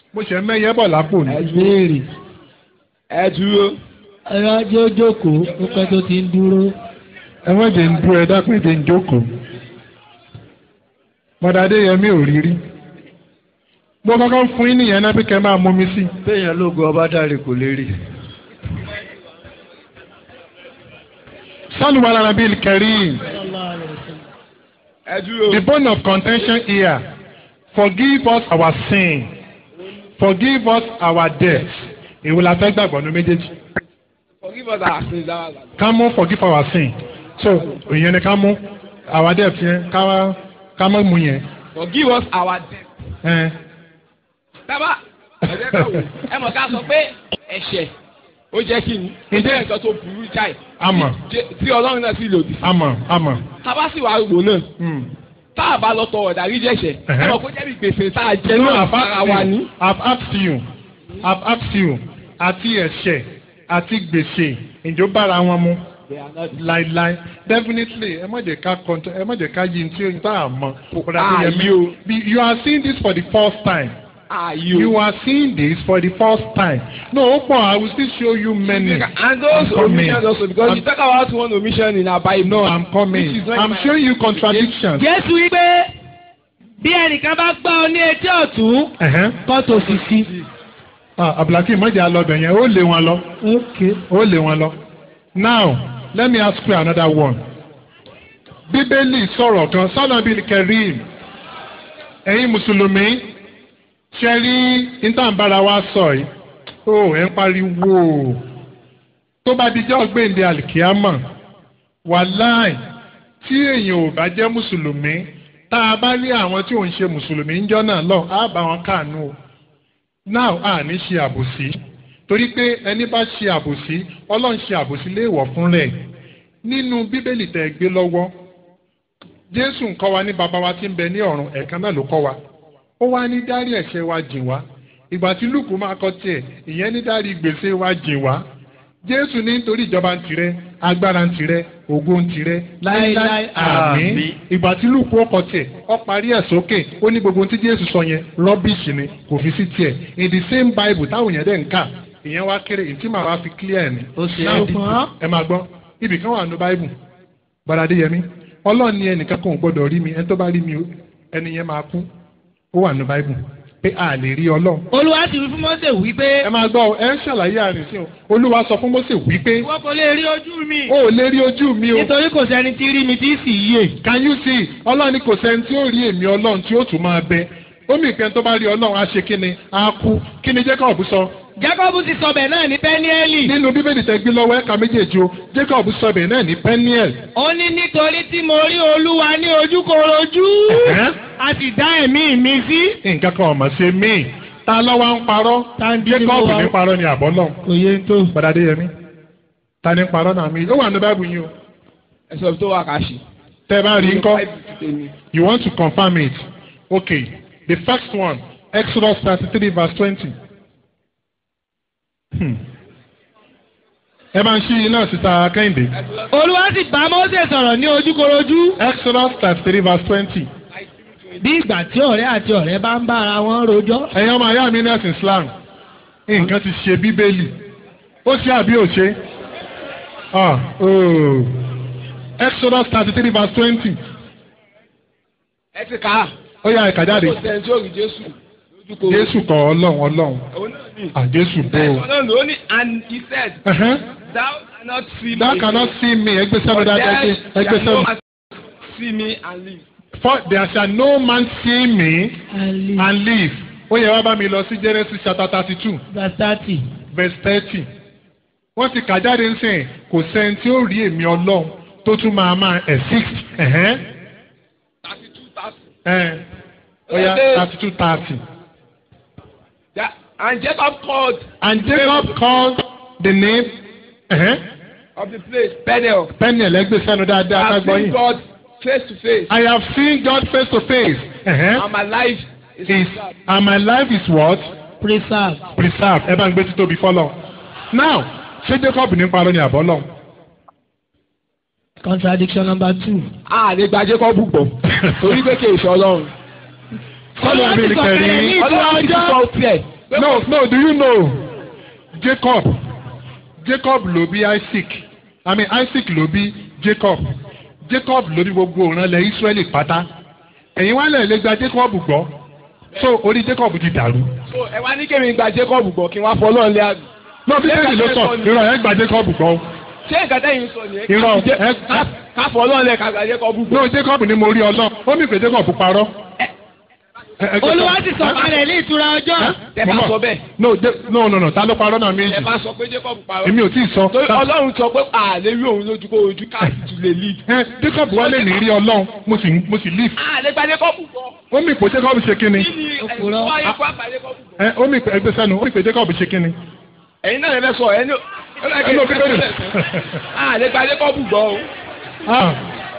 mo ṣe mẹ́yẹ bọ̀ lápò ni. ẹ béèrè. ẹ dúró. ẹ̀rọ ajé ó jókòó ó pẹ́ tó ti ń dúró. ẹ má jẹ́ ń dúró ẹ dákun ẹ jẹ́ ń jókòó. mọ̀dàdé yẹmí ò rí rí. mo kọ́kọ́ fún yín nìyẹn náà bí kẹ́ máa mú mi sí. béèyàn lóògùn ọba dáre kò lè rí. sálùwà lára bíi kẹrí. ẹ dúró. the bone of contention here forgive us our sin forgive us our debt èwo la fẹ́ gbàgbọ́ ní méjèèjì. forgive us our sins our sins. ká mú forgive our sin so ìyẹn ni ká mú our debt yẹn ká ká mọ̀ mú yẹn. forgive us our debt. ẹ tábà ẹ̀jẹ̀ ká wò ẹ mọ̀ ká sọ pé ẹ̀ṣẹ̀ ó jẹ́ kí ni ó jẹ́ nǹkan tó burú jáì àmọ́ tí ọlọ́run náà sì lòdì sí. àmọ́ àmọ́. tábà sì wá wò náà Hmm. tá a bá lọ tọrọ ìdáríjì ẹ̀ṣẹ̀ ẹ Ẹ̀hẹ́. mọ̀ kó jẹ́ bí gbèsè tá a jẹ No, náà I've fara wa asked ní. you. I've asked you. I've asked you. Àti ẹ̀ṣẹ̀ àti gbèsè ìjọ bára wọn mu. Láíláí. Definitely ẹ má jẹ́ ká kọ́ńtọ́ ẹ má jẹ́ ká yí tí o tá a mọ̀. Ààyè o. Be- You are seeing this for the first time. Ààyè o. You are seeing this for the first time. No, ó pọ̀ I will still show you many. And those I'm coming. omissions also because you talk about one omission in our Bible. No, I'm coming. Which is not I'm my- showing you contradictions. Jésù wípé bí ẹnìkan bá gbá ọ ní etí ọ̀tún Uh-huh. kọ́ tó sì sí. Ah, Abdulhakeem mọ̀jà lọ́bẹ̀ yẹn ó lé wọn lọ. Okay. ó lé wọn lọ. now let me ask you another one. bíbélì sọ̀rọ̀ kan sọ́nà bíi kẹrin ẹ̀yin mùsùlùmí ṣe rí ìtàǹbára wa sọ yìí ó ẹ̀ ń pariwo tó bá dijọ́ gbèǹde àlìkíámà wàláì tí èèyàn ò bá jẹ́ mùsùlùmí tá a bá rí àwọn tí ò ń ṣe mùsùlùmí ń jọ́ náà lọ á bá wọn káàánú o now a ní ṣe àbòsí torí pé ẹni bá ṣe àbòsí ọlọ́run ṣe àbòsí léèwọ̀ fún rẹ̀ nínú bíbélì tẹ̀ gbé lọ́wọ́ jésù ń kọ́ wa ní baba wa tí ń bẹ ní ọ̀run ẹ̀ẹ̀kan náà ló kọ́ wa ó wá ní dárí ẹ̀ṣẹ̀ wa jìn wá ìgbà tí lùkù máa kọ tiẹ̀ ìyẹn ní dárí gbèsè wa jìn wá jésù ní nítorí ìjọba ń tirẹ̀ agbára ń tirẹ̀ ògo ń tirẹ̀ láéláé àmín ìgbà tí lùkù ọkọ tiẹ̀ ọ parí ẹ̀ sókè ó ní gbogbo ohun tí jésù sọ yẹn rọ́bìṣì ni kò fi sí tiẹ̀ in the same bible táwọn èèyàn dẹ̀ ń kà ìyẹn wá kéré ìtí màá wá fi clear ẹ̀ ni. Ó ṣe Now, é dìbò. ẹ máa gbọ́ ibì kan wà ní bible bọ́dà adéyẹmí ọlọ́run ní ẹnìkan kan ò gbọ́dọ̀ rí mi ẹni tó bá rí mi ẹni yẹn máa kú ó wà ní bible pé a lè rí ọlọ́run. Olúwa sì wí fún Mósè wípé ẹ máa gbọ́ ẹ ń ṣàlàyé àrùn sí o olúwa sọ fún Mósè wípé ìwọ kò lè rí ojú mi o ò lè rí ojú mi o nítorí kò sẹ́ni tí rí mi tí sì yé. can you see ọlọ́run ní kò sẹ́ni tí ó rí èmi ọlọ́run tí ó tún máa bẹ omi ìpẹ́ni tó bá rí ọlọ́run á ṣe kíni á kú kíni Jacob sọ Jákọ́bù ti sọ bẹ̀ náà ní Pẹ́níẹ́lì. nínú bíbélì tẹ́ gbé lọ́wọ́ ẹ̀ka méjèèjì o Jacob sọ bẹ̀ náà ní Peniel Ó ní nítorí tí mo rí Olúwa ní ojúkorojú. Ẹ̀hẹ́n. A sì dá ẹ̀mí mi sí. nǹkan kan ọ̀mọ̀ ṣe míì ta lọ́wọ́ ń parọ́ Jacob ní parọ́ ni àbọ̀ náà Kò yé tó. Bọ̀dádé Yẹmí ta ní parọ́ náà mi ó wà ní báìbù yín o ẹ̀sọ́ tó wà ká ṣe. tẹ́ ẹ bá rí ńkọ́ Bible ti tèmi. you want to confirm it okay the first one Exodus thirty three verse twenty. Hmm. ẹ máa ń ṣí iná síta kẹ́hìndé. Olúwa sì bá Mósè sọ̀rọ̀ ní ojúkorojú. Exodus thirty three verse twenty. Bí ìgbà tí ọ̀rẹ́ àti ọ̀rẹ́ bá ń bá ara wọn rojọ́. ẹ̀yin ọmọ ayé mi nẹ́ẹ̀sì Islam nǹkan ti ṣe bíbélì ó ṣe àbí ò ṣe Ah, oh. Exodus thirty three verse twenty ẹ ti kà á. ó yá ẹ̀ka jáde kò sẹ́ni tí ó rí Jésù lójúkò. Jésù kọ Ọlọ́run Ọlọ́run òun náà ní. à Jésù bò ó. ẹ̀sọ́ náà ló ní and he said Ẹ̀hẹ́n. thou cannot see me. Thou cannot see me ẹgbẹ́ sẹ́nu dáadáa ẹgbẹ́ ẹgbẹ́ shall no sẹ́nu. man see me and live. For there shall no man see me and live. Ó yẹ wá bá mi lọ sí Genesis chapter thirty two Gàtàtì. verse thirty. Wọ́n ti kà jáde ń sìn kò sẹ́ni tí ó rí èmi Ọlọ́run tó tún máa máa exist. Ẹ̀hẹ́n. thirty two thirty. Ẹ̀ ó yá thirty two thirty. That- and Jacob called And Jacob called the name ẹ̀hẹ́n. of the place Bethel. Peniel ẹgbẹ́ sẹ́nu dáadáa ká I have gbọ́ seen yìí. God face to face. I have seen God face to face. Ẹ̀hẹ́n. and my life is Is preserved. and my life is what? Preserve. preserve ẹ bá ń gbé títóbi fọlọ. now ṣé Jacob ní parọ́ ni àbọ̀ lọ. Contradiction number two. a lè gba Jacob gbọ́ torí pé kì í ṣe Ọlọ́run. Kọ́lọ́ bí kẹrin. Ọlọ́run ti sọ tiẹ̀ pé no kò- no do you know Jacob Jacob ló bí Isaac I mean Isaac ló bí Jacob Jacob ló bí gbogbo ìrànlẹ̀ Israẹli pátá ẹ̀yin wá lẹ̀ lè gba Jacob gbọ́ so orí Jacob ti dàrú. so ẹ wá ní kémi gba Jacob gbọ́ kí wọ́n fọ́ lọ́ọ̀ lé àbí. náà bíbélì ló sọ irọ́ ẹ̀ gba Jacob gbọ́ ṣé nǹkan tẹ́yìn sọ nìyẹn. Irọ́, Ká- ẹ- ká- ká fọ́ lọ́ọ̀ lẹ̀ ká gba Jacob gbọ́. no Jacob ni mo rí ọlọ́ ó mì pé Jacob parọ́. Ẹ- ẹ- olúwa sì sọ̀kalẹ̀ ní ìtura ọjọ́. Tẹ bá Mo mọ̀. sọ bẹ́ẹ̀. no Je- no no no ta ló parọ́ náà ẹ méjì bá sọ pé Jacob parọ́. èmi ò tí ì sọ. torí Ta- Ọlọ́run sọ pé àlè rí òun lójú kó ojú káàkiri lè lead. ẹ Jacob wọlé ní rí ọlọ́run mo sì mo sì leave. àlè gba Jacob gbọ́. ó mì pé Jacob ṣe kí ni. kí ni ẹ̀sùn Òpùrọ́. wáyé fún àgbà Jacob gbọ́. ẹ ó mì pé ẹgbẹ́ sẹ́nu ó mì pé Jacob ṣe kí ni. ẹ̀yin náà lè fẹ́ sọ ẹni ẹ lọ bíbélì. àlè gba Jacob gbọ́ o. Ah,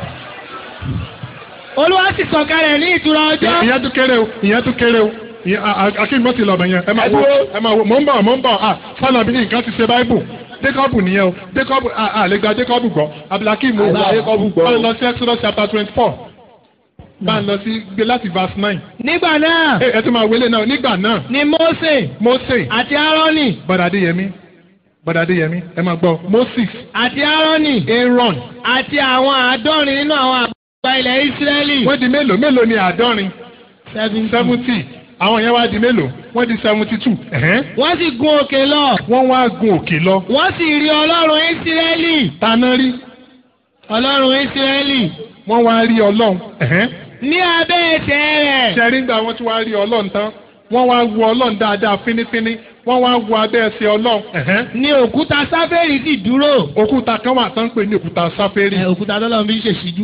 olúwa sì sọ̀kalẹ̀ ní ìtura ọjọ́. ìyẹn tún kéré o ìyẹn tún kéré o ìyẹn- a- a- akéwì mọ́tì lọ́bẹ̀ yẹn ẹ máa Ẹ wo dúró. ẹ máa wo mò ń bọ̀ mò ń bọ̀ ah sálọ bí nǹkan ti ṣe báíbù Jacob nìyẹn o Jacob ah ah lè gba Jacob gbọ́ Abdulhakeem mo Àgbà Jacob gbọ́. bá ń lọ sí Exodus chapter twenty four bá ń lọ sí gbé láti verse nine nígbà náà ẹ ẹ tún máa wọlé náà nígbà náà ni Mósè Mose àti Árónì bọ́dà Adéyẹmí bọ́dà Adéyẹmí ẹ máa gbọ́ Moses àti Árónì Aaron àti àwọn àádọ́rin nínú àwọn àgbà ilẹ̀ Ísírẹ́lì. wọ́n di mélòó mélòó ni àádọ́rin seventy àwọn yẹn wá di mélòó wọ́n di seventy two wọ́n sì gun òkè lọ. wọ́n wá gun òkè lọ wọ́n sì rí ọlọ́run Ísírẹ́lì. taná rí ọlọ́run Ísírẹ́lì. wọ́n wá rí ọlọ́run ẹ̀hẹ́n. ní abẹ́ ẹsẹ̀ rẹ̀. ṣẹ́rí ńgbà wọ́n tún wá rí ọlọ́run tán wọ́n wá wo ọlọ́run dáadáa fínífíní wọ́n wá wo abẹ́ ẹsẹ̀ ọlọ́run ẹ̀hẹ́n. ní òkúta sáfẹ́rì sì dúró. òkúta kan wà tán ń pè ní òkúta sáfẹ́rì. ẹ òkúta tọ́lọ́run fi ń ṣèṣíjú.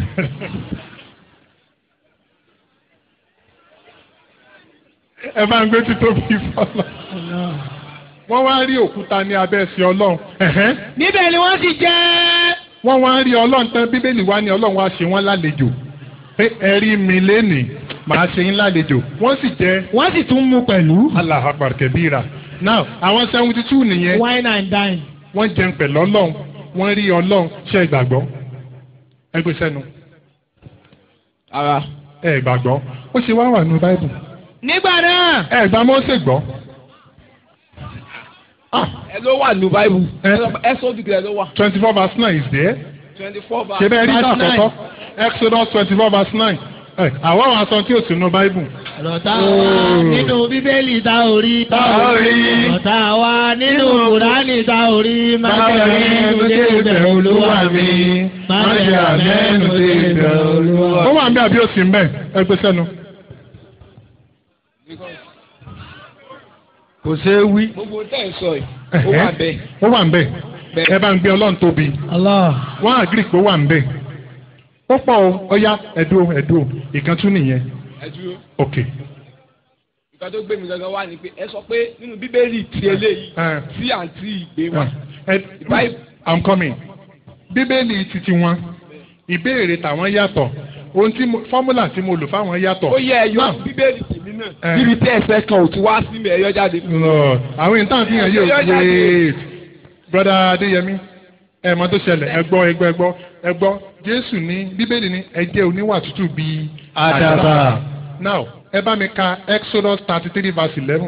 ẹ bá ń gbé títóbi fọlọ́. wọ́n wá rí òkúta ní abẹ́ ẹsẹ̀ ọlọ́run ẹ̀hẹ́n. níbẹ̀ ni wọ́n sì jẹ́. wọ́n wá rí ọlọ́run tán bíbélì wá ní ọlọ́run wá ṣe wọ́n lálejò pé ẹ rí mi lénìí màá ṣe yín lálejò wọ́n sì jẹ́ wọ́n sì tún mú pẹ̀lú. Allahu Akbar kẹbíra now àwọn seventy two nìyẹn wine and dine. wọ́n jẹun pẹ̀lú ọlọ́run wọ́n rí ọlọ́run ṣe ìgbàgbọ́ ẹ gbé sẹ́nu ara ẹ gbàgbọ́ ó ṣe wá wà nínú báìbù nígbà náà. ẹ gbà Mósè gbọ́ ah ẹ ló wà ní báìbù Ẹ. ẹ sọ dùkú ẹ ló wà twenty four verse nine is there twenty four verse. ṣe bẹ́ẹ̀ rí Verse ìta àkọ́kọ́ Exodus twenty four verse nine ẹ àwọn àwọn aṣọ tí ò sí nínú báìbù ọ̀rọ̀ tá a wá nínú bíbélì tá ò rí. Tá ò rí. ọ̀rọ̀ tá a wá nínú kùránì tá ò rí. má Má jẹ́ jẹ́ àmẹ́nu dé ibẹ̀ olúwa mi. má jẹ́ àmẹ́nu dé ibẹ̀ olúwa ó wà ń bẹ àbí ó sì ń bẹ ẹ gbé sẹ́nu. kò ṣeé wí. gbogbo tẹ́ ẹ sọ yìí ó wà bẹ́ẹ̀. ó wà ń bẹ ẹ bá ń gbé ọlọ́run tóbi Allah. wọ́n àgírí pé ó wà ń bẹ ó pọ̀ o ọ̀ya ẹ̀dùn ẹ̀dùn ìkan tún nìyẹn ẹ dúró ok nǹkan tó gbé mi gangan wá ni pé ẹ sọ pé nínú bíbélì ti eléyìí Eh. tí àǹtí ìgbé wa ẹ Bible. i'm coming bíbélì titi wọn ìbéèrè tàwọn yàtọ̀ ohun tí mo fọ́múlà tí mo lò fáwọn yàtọ̀. ó yẹ ẹyọ Now, bíbélì tèmi náà Eh. níbi tí ẹsẹ̀ kan ò ti wá sí mi ẹyọ jáde. Lord, àwọn ìtàn fi hàn yóò Yóò jáde. wait brother Adéyẹmí ẹ mọ̀ tó ṣẹlẹ̀ ẹ gbọ́ ẹ gbọ́ ẹ gbọ́ ẹ gbọ́ Jésù ní Bíbélì ní ẹ jẹ́ oníwà tútù bíi Àdàbà. now ẹ bá mi ka Exodus thirty three verse eleven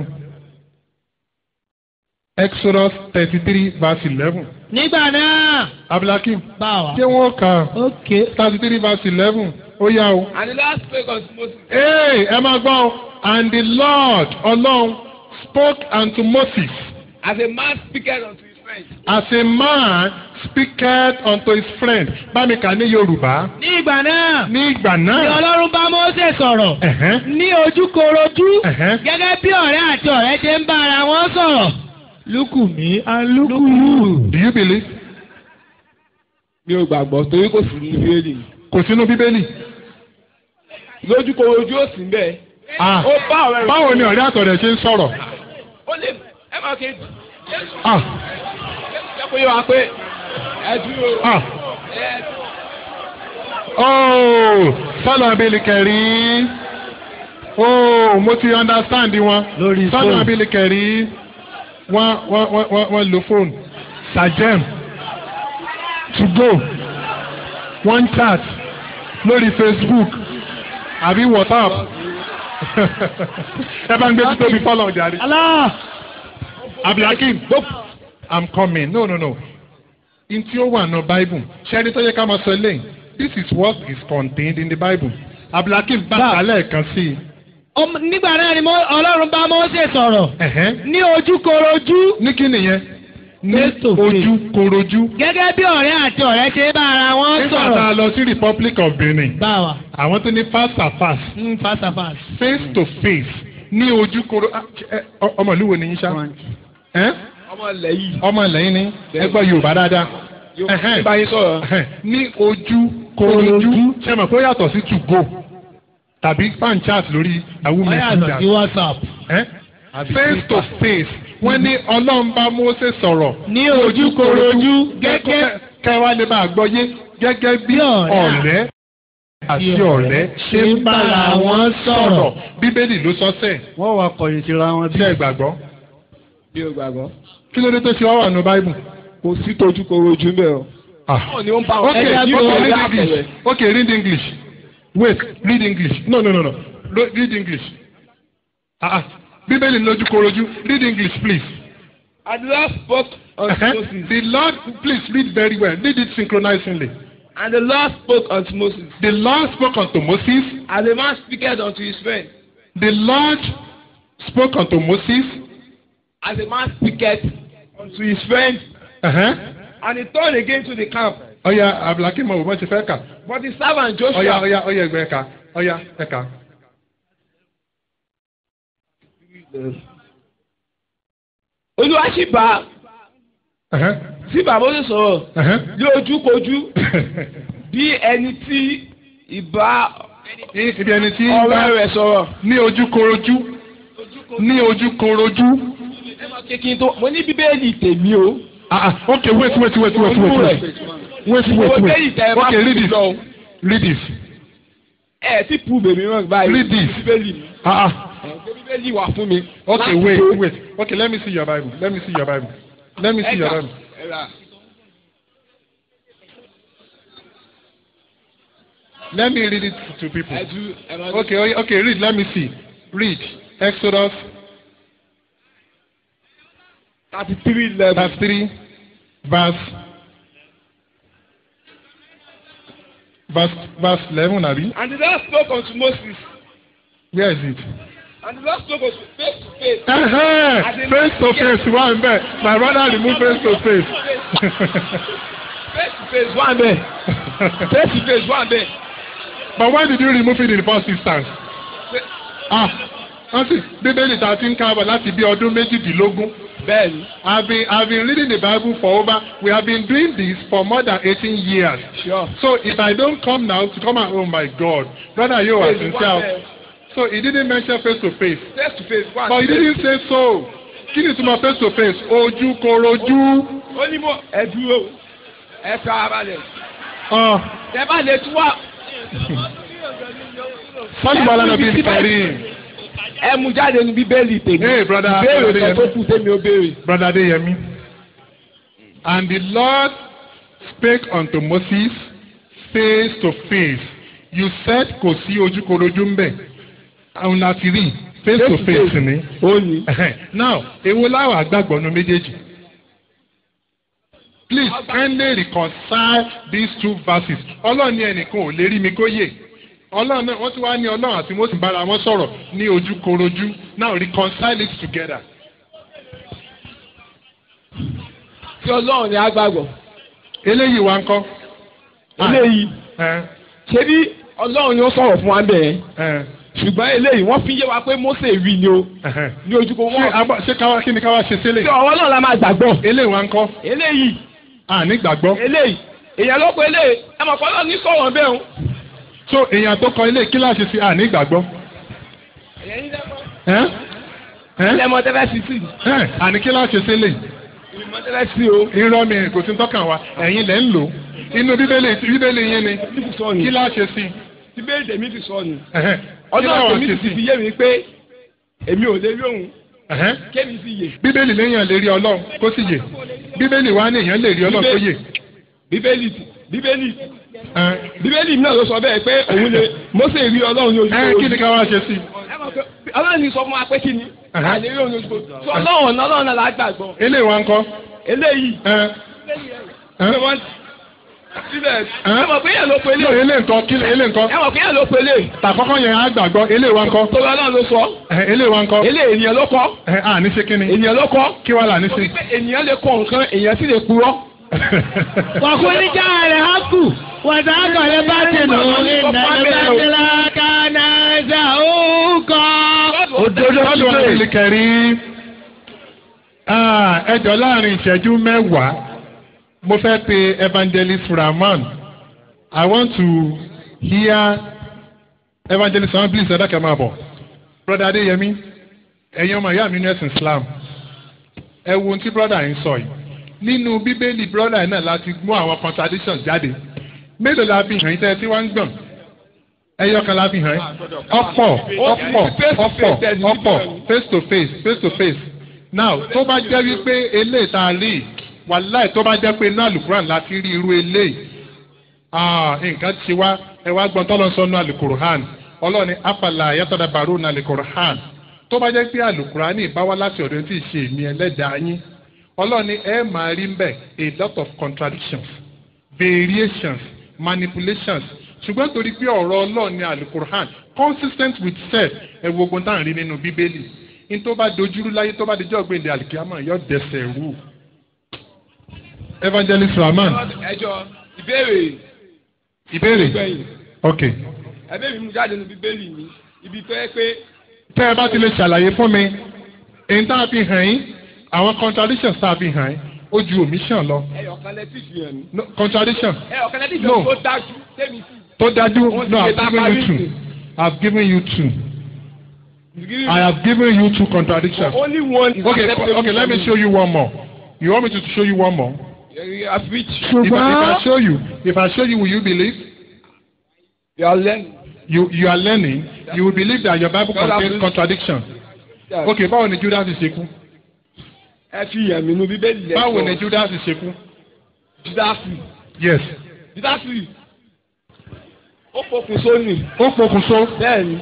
Exodus thirty three verse eleven nígbà náà. Abdulhakeem bá wa. ṣé wọ́n kà ok. thirty three verse eleven ó yá o. and the last page of Moses. Hey, ẹ máa gbọ́ o and the Lord ọlọ́run spoke unto Moses. as a man speaketh unto his friend. As a man speaketh unto his friend. Bámi kà ní Yorùbá. ní ìgbà náà. Ní ìgbà ni náà. ọlọ́run bá Mósè sọ̀rọ̀. Ẹ̀hẹ́n, ní ojúkorojú. ẹ̀hẹ́n. gẹ́gẹ́ bí ọ̀rẹ́ àti ọ̀rẹ́ ṣe ń bá ara wọn sọ̀rọ̀. lukú mi and lukú you. Do you believe? mi ò gbàgbọ́ torí kò sí ní bíbélì. Kò sínú Bíbélì. lójúkorojú ó sì ń bẹ̀. Ah, ó bá ọ̀rẹ́ rẹ̀. Báwo ni ọ̀rẹ́ àtọ̀rẹ́ ṣe ń sọ̀rọ̀? ó lè ẹ máa ké Ah, jẹ́ kó yé wa pé ẹ dúró. ah. ẹ Oh, sọ́nà abẹ́lẹ̀ kẹrí. Oh, mo ti understand wọn. Lórí Sọ́nà phone. abẹ́lẹ̀ kẹrí. Wọ́n wọ́n wọ́n wọ́n wọ́n lo phone. Sajem. To go. Wọ́n chat lórí Facebook àbí WhatsApp. ẹ bá ń gbé títóbi fọlọ́ jàre. Allah. abdulhakeem i'm coming no no no in tí ó wà nù bible ṣẹ́ni tó yẹ ká máa sọ eléyìí this is what is contained in the bible abdulhakeem bá Bá- kálẹ̀ kan sí i. Ọm- nígbà náà ni Mó- ọlọ́run bá Mósè sọ̀rọ̀ Ẹ̀hẹ́n. ní ojúkorojú ní kí nìyẹn ní Face to face. ojú korojú. gẹ́gẹ́ bí ọ̀rẹ́ àti ọ̀rẹ́ ṣe bá ara wọn nígbà tá a sọ̀rọ̀. lọ sí republic of benin báwa àwọn tó ní fast and fast ń fasafas. face to face ní ojú koro ah, ẹ, ọ- ọmọ ìlú wo ni yín ṣá Ẹ́? ọmọ ilẹ̀ yìí ọmọ ilẹ̀ yín ni ẹ gbọ́ yorùbá dáadáa yóò Ẹ̀hẹ́n. bá yín sọ̀rọ̀. Ẹ̀hẹ́n. ní ojú korojú ṣe mọ̀ pé ó yàtọ̀ sí to go tàbí fan chat lórí àwọn wọ́n yàtọ̀ sí whatsapp. Ẹ́? face to face wọ́n ní ọlọ́run bá Mósè sọ̀rọ̀ ní ojúkorojú gẹ́gẹ́ kẹwàá lè máa gbọ́ yé gẹ́gẹ́ bí Bí ọ̀rẹ́ ọ̀rẹ́ àti ọ̀rẹ́ ṣe ń bára wọn sọ̀rọ̀ bíbélì ló sọ sẹ́ẹ̀ wọ́n wá kọ̀yìn síra wọn bí. ṣé ẹ gbàgbọ́ bí o gbàgbọ́. kí ló dé tó ṣe wá wà nù báíbù. kò sí tójú koro ojú mbẹ o. báwo ni ó ń bá wọn. okay Ẹja bí okay wọn read dá english àpẹẹrẹ. okay read english wait read english no no no no Ro- read english ah ah bíbélì lójú korojú read english please. and the Lord spoke unto Uh-huh. Moses. the lord please read very well read it synchronizingly. and the Lord spoke unto Moses. the lord spoke unto moses as a man speaketh unto his friend. the lord spoke unto moses. as a man speaketh unto his friend. Uh-huh. and he turned again to the camp. ọ̀ya abdulhakeem ọ̀bọ̀ bọ́ ṣe fẹ́ kà. but the servant Joshua. ọ̀ya ọ̀ya ọ̀ya ẹgbẹ́ ẹ̀ka ọ̀ya ẹ̀ka. olúwa sì bá Uh-huh. sí bàbá ó sì sọ̀rọ̀ Uh-huh. ní ojúkojú bí ẹni tí ìbá ibi ẹni tí ń ọ̀rẹ́ bá rẹ̀ sọ̀rọ̀. ní ojú korojú ní ojú korojú. ẹ máa ké kí n tó mo ní bíbélì tèmi o. Ah, ah, okay, wait, wait, wait, wait, wait, wait. Wait, wait, Mo wait. bẹ́ẹ̀lì tẹ ẹ bá Okay, fún read mi this. lọ. Read this. ẹ ti pu bèmí rán báyìí. Read this. bíbélì mi. Ah, ah. ẹ gbé bíbélì wà fún mi. Okay, Láti wait, tó- wait. Okay, let me see your Bible. Let me see your Bible. Let me see ẹ your gbà, Bible. ẹ rà. Let me read it to people. ẹ ju ẹ máa Okay, okay, okay, read. Let me see. Read. Exodus thirty three level. verse 3, verse verse verse 11, Abi. and the Lord spoke unto Moses. Where is it? and the Lord spoke unto face to face. Uh-huh. Face to face, one there. My brother remove face to face. face to face wà bẹ́ẹ̀. face to face wà bẹ́ẹ̀. But why did you remove it in the first instance? Ah, wọ́n sì bíbélì tá a ti ń kábọ̀ láti bí ọdún méjìdínlógún. bẹ́ẹ̀ni. I've been I've been reading the Bible for over we have been doing this for more than eighteen years. sure. So if I don't come now to come out, oh my God, brother you are Face wà sincere. bẹ́ẹ̀. So he didn't mention face to face. face to face wà But he didn't say so. Kí ni ìtumọ̀ face to face? Ojú korojú. ó ní mo ẹ dúró ẹ fẹ́ ara balẹ̀. Ah, tẹ bá lè tún wá. Sọ́ni wàhálà náà bí nkàrí. ẹ mú jáde ní bíbélì tèmi. Hey brother, ìbéèrè brother kan tó Adeyemi. kù tèmi ó béèrè. Brother Adeyemi. And the Lord spake unto Moses face to face. You said kò sí ojúkorojú ń bẹ̀. Àwọn láti rí face to face ni. ó ní. Now, èwo láwà gbàgbọ́ nu méjèèjì? Please kindly reconcile these two verses. Ọlọ́run ní ẹnìkan ò lè rí mi kó yè. Ọlọ́run náà wọ́n ti wá ní Ọlọ́run àti Mósè bára wọn sọ̀rọ̀ ní ojúkorojú. Now reconcile it together. tí ọlọ́run ni a gbàgbọ́. Eléyìí wá ń kọ́. eléyìí Ẹ ṣé bí ọlọ́run ni ó sọ̀rọ̀ fún wa bẹ́ẹ̀. ẹ ṣùgbọ́n eléyìí wọ́n fi yé wa pé Mósè rí ni o ẹhẹn. ní ojúkọ Ṣé wọn. abọ́ ṣé káwá kí ni káwá ṣe sílẹ̀? tí ọwọ́ náà la máa gbàgbọ́. Eléyìí wá ń kọ́. eléyìí Àní gbàgbọ́. eléyìí èèyàn ló pe eléyìí ẹ mọ̀ kọ́ lọ́ọ̀ ní sọ̀rọ̀ bẹ́ẹ̀ o. So èèyàn tó kọ ilé kíláàsì sí àní gbàgbọ́. èèyàn ní lẹ́mọ̀ Ẹ ẹ lẹ́mọ̀ tẹ́fẹ́ sí sí ẹ àní kíláàsì sílẹ̀. ìmọ̀ tẹ́fẹ́ sí o. irọ́ mi kò sí tọ́kàn wa ẹ̀yin lẹ́ ń lò ó inú bíbélì bíbélì yín ni mi ti sọ ni kí láà ṣe sí ti bẹ́ẹ̀ tèmi ti sọ ni. ẹ̀hẹ́n. kí ọjọ́ láà wá tèmi ṣe ti sí fi yé mi pé èmi ò lè rí òun ẹ̀hẹ́n. kémi sì yè. bíbélì léèyàn lè rí ọlọ́run kó sì yè bíbélì wa ní èèyàn lè rí ọlọ́run kó yè bíbélì bíbélì ẹ̀hẹ́n. bíbélì mi náà ló sọ bẹ́ẹ̀ pé òun lè Mósè rí ọlọ́run ní ẹ̀hẹ́n, kí ni ojúkọ ká wá ṣe sí ẹ mọ̀ ọlọ́run ní sọ fún wa pé kí ni Ẹ̀hẹ́. àlè rí òun oṣù tó ọlọ́run ọ̀nà ọlọ́run náà la gbàgbọ́ eléyìí wá ń kọ́ eléyìí ẹ ẹ ṣé wọ́n síbẹ̀ Ẹ̀hẹ́. ẹ mọ̀ pé yẹn ló pe no eléyìí eléyìí nǹkan kí eléyìí nǹkan ẹ mọ̀ pé yẹn ló pe eléyìí tàkọ́kọ́ yẹn á gbàgbọ́ eléyìí wá ń kọ́ torí ọlọ́run ló sọ ẹ eléyìí wá ń kọ́ eléyìí ènìyàn ló kọ́ ẹ à ní ṣe kí ni ènìyàn ló kọ́ kí wàá là ní ṣe. torí pé ènìyàn lè kọ nǹkan ènìyàn sì lè purọ́ Wàkúní jáde hákù, wàtá àgbàlẹ̀ bá ti nù, ìdàgbẹ́ bá ti la kánà ẹ̀sà òkò. òdodo lọ́dún síbẹ̀. ọ̀sẹ̀ kẹrí ẹjọ́ láàrin ìṣẹ́jú mẹ́wàá mo fẹ́ pe evangelist Rahman I want to hear evangelist Rahman please ẹ dákẹ́ máa bọ̀ brother Adéyẹmí ẹ̀yin ọmọ ìyá mi ní ẹ̀sìn Islam ẹ wo ohun tí brother yìí sọ yìí nínú bíbélì brother yìí náà láti mú àwọn contradictions jáde mélòó la fi hàn yín tẹ́ ẹ tí wọ́n ń gbọ̀n ẹyọ kan la fi hàn yín ọ̀pọ̀ ọ̀pọ̀ ọ̀pọ̀ ọ̀pọ̀ face to face face to face now tó bá jẹ́ wípé eléyìí tá a rí wàláì tó bá jẹ́ pé inú àlùkùrán láti rí irú eléyìí ah, nǹkan ti wá ẹ wá gbọ́n tọ́lọ́ sọ nú àlùkùrán ọlọ́ọ̀ni afala yàtọ̀dà bàrú nú àlùkùrán tó bá jẹ́ pé àlùkùrán bá wá láti ọ̀dọ̀ tí ì ṣe èmi ẹlẹ́dàá yín ọlọ́ọ̀ni ẹ máa rí mbẹ́ a lot of contradictions variations manipulations ṣùgbọ́n torí pé ọ̀rọ̀ ọlọ́run ní alukur'an consistent with self ẹ wo ogun tá à ń rí nínú bíbélì ní tó bá dojúrú láyé tó bá dijọ́ gbèndé alikiyama yóò dẹsẹ̀ rú. evangelist rahman ẹjọ́ ìbéèrè ìbéèrè gbẹ̀yìn ok ẹbí mi mú jáde nínú bíbélì mi ibi tó yẹ pé tẹ́ ẹ bá ti lè ṣàlàyé fún mi èyí tá a fi hàn yín àwọn contradictions tá a fi hàn yín ó ju omission lọ ẹyọkan lẹ́tí fi hàn mí no, contradiction ẹyọkan lẹ́tí fi No. hàn mí tó dájú tẹ́mi sí. tó dájú Wọ́n ti no lè i have bá given you parí two sí. i have given you two i have given you two contradictions. only one is Okay, acceptable okay, let me show you one more. You want me to show you one more? you. As which If I, if I Ṣùgbọ́n show you, if I show you, will you believe? you are learning. You you are learning. You will believe that your Bible God, contains I'm- contradiction. Yeah. Okay, báwo ni Judas ṣe kú? ẹ fi hàn mí nínú bíbélì lẹ́tọ̀ Báwo ni Judas ṣe kú? judasi Yes. judasi ó fokùn sóni Ó pokùnso. bẹ́ẹ̀ni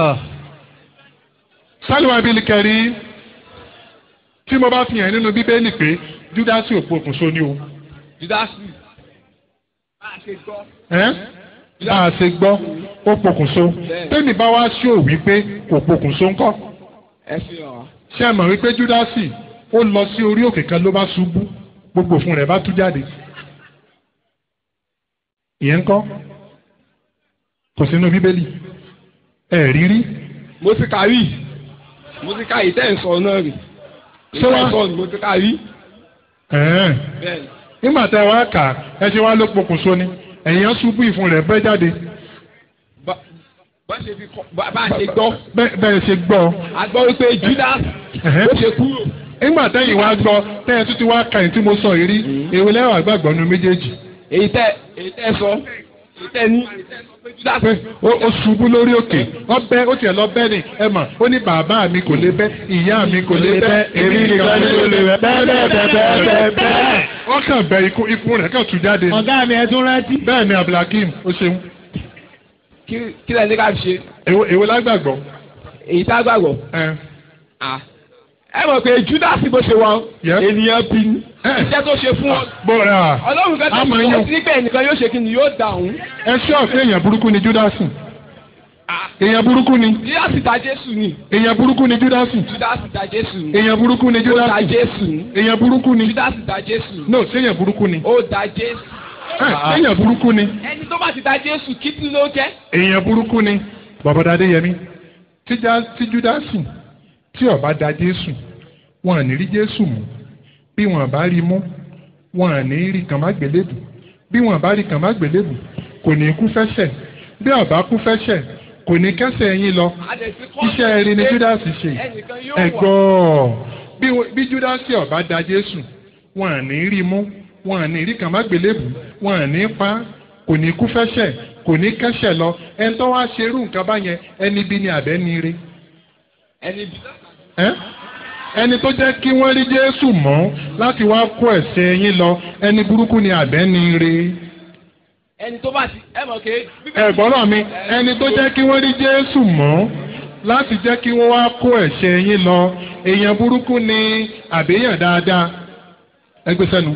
Sálíwá Bílí kẹrí tí mo bá fi hàn nínú Bíbélì pé Judas ò pokùnso ni o. judasi bá a ṣe gbọ́ Ẹ́ bá a ṣe gbọ́ ó pokùnso. Tẹ́mi bá wá ṣó wípé kò pokùnso ńkọ́. ẹ fi hàn wá. ṣé ẹ mọ̀ wípé júdásì ó lọ sí orí òkè kan ló bá ṣubú gbogbo fún rẹ̀ bá tú jáde ìyẹn ń kọ́ kò sínú bíbélì ẹ rí rí mo ti kà rí mo ti kà ìtẹ́ ìsọ náà rí Ṣé wá- ìtẹ́ ìsọ ni mo ti kà rí ẹ̀ẹ́n. bẹ́ẹ̀ni nígbà tá ẹ wá kà á, ẹ ṣe wá ló pokùnso ni ẹ̀yìn ṣubú ìfun rẹ̀ bẹ́ jáde Bá- bá ṣe fi kọ́ bá bá ṣe gbọ́ bẹ́- bẹ́ẹ̀ ṣe gbọ́ a gbọ́ wípé judas Ẹ̀hẹ́. ó ṣe kúrò nígbà tẹ́yìn wá gbọ́ tẹ́yìn tún ti wá ka ẹ̀ tí mo sọ yìí rí èwo lẹ́wà gbàgbọ́ nu méjèèjì èyí tẹ́ èyí tẹ́ sọ èyí tẹ́ ní judas pé ó ó ṣubú lórí òkè ọbẹ̀ ó tiẹ̀ lọ bẹ́ ni ẹ mà ó ní bàbá mi kò lè bẹ́ ìyá mi kò lè bẹ́ èmi nìkan ni kò lè bẹ́ bẹ́ẹ̀ bẹ́ẹ̀ bẹ́ẹ̀ bẹ́ẹ̀ bẹ́ẹ̀ bẹ́ẹ̀. wọ́n kàn bẹ ikú ikú rẹ̀ kàn tú jáde ni. ọ̀gá mi ẹ tún rántí. bẹ́ẹ̀ ni abdulhakeem ó ṣeun kí kí lẹ́ni ká fi ṣe èwo èwo lágbàgbọ́. èyí tá a gbàgbọ́ ẹ Ah. ẹ mọ̀ pé judas bó ṣe wá Yep. ènìyàn bí ní ẹ iṣẹ́ tó ṣe fún ọ bọ́ra ọlọ́run fẹ́ àmọ́ tẹ̀sí yín ọ sí pé ẹnìkan yóò ṣe kí ni yóò dáhùn ẹ ṣé ọ̀fẹ́ èèyàn burúkú ni júdásì èèyàn burúkú ni judas ta jésù ni èèyàn burúkú ni júdásì judas ta jésù ni èèyàn burúkú ni ó da júdásì jésù ni èèyàn burúkú ni judas ta jésù ni no ṣé èèyàn burúkú ni ó da jésù ẹ èèyàn burúkú ni ẹni tó bá ti da jésù kí tún ló jẹ́ èèyàn burúkú ni bàbáda adéyẹmí tí Já- tí júdásì tí ó bá da jésù wọn à ní rí jésù mú bí wọn bá rí mú wọn à ní rí kàn má gbélébù bí wọn bá rí kàn má gbélébù kò ní kú fẹsẹ̀ bí ó bá kú fẹsẹ̀ kò ní kẹsẹ̀ yín lọ iṣẹ́ eré ni júdásì ṣe ẹnìkan yóò wà ẹ̀gbọ́ bí wọ́n- bí júdásì ó bá da jésù wọn à ní rí mú wọn à ní rí kàn má gbélébù wọn à ní pa kò ní kú fẹsẹ̀ kò ní kẹsẹ̀ lọ ẹni tó wá ṣerú nǹkan báyẹn ẹni bí ni àbẹ́ ni ire ẹni bí ẹ́ ẹni tó jẹ́ kí wọ́n rí jésù mọ́ láti wá kó ẹ̀ṣẹ̀ yín lọ ẹni burúkú ni àbẹ́ ni ire ẹni tó bá ti ẹ mọ̀ pé ẹ̀gbọ́n náà mi ẹni tó jẹ́ kí wọ́n rí jésù mọ́ láti jẹ́ kí wọ́n wá kó ẹ̀ṣẹ̀ yín lọ èèyàn burúkú ni àbíyàn dáadáa ẹgbẹ́ sẹ́nu.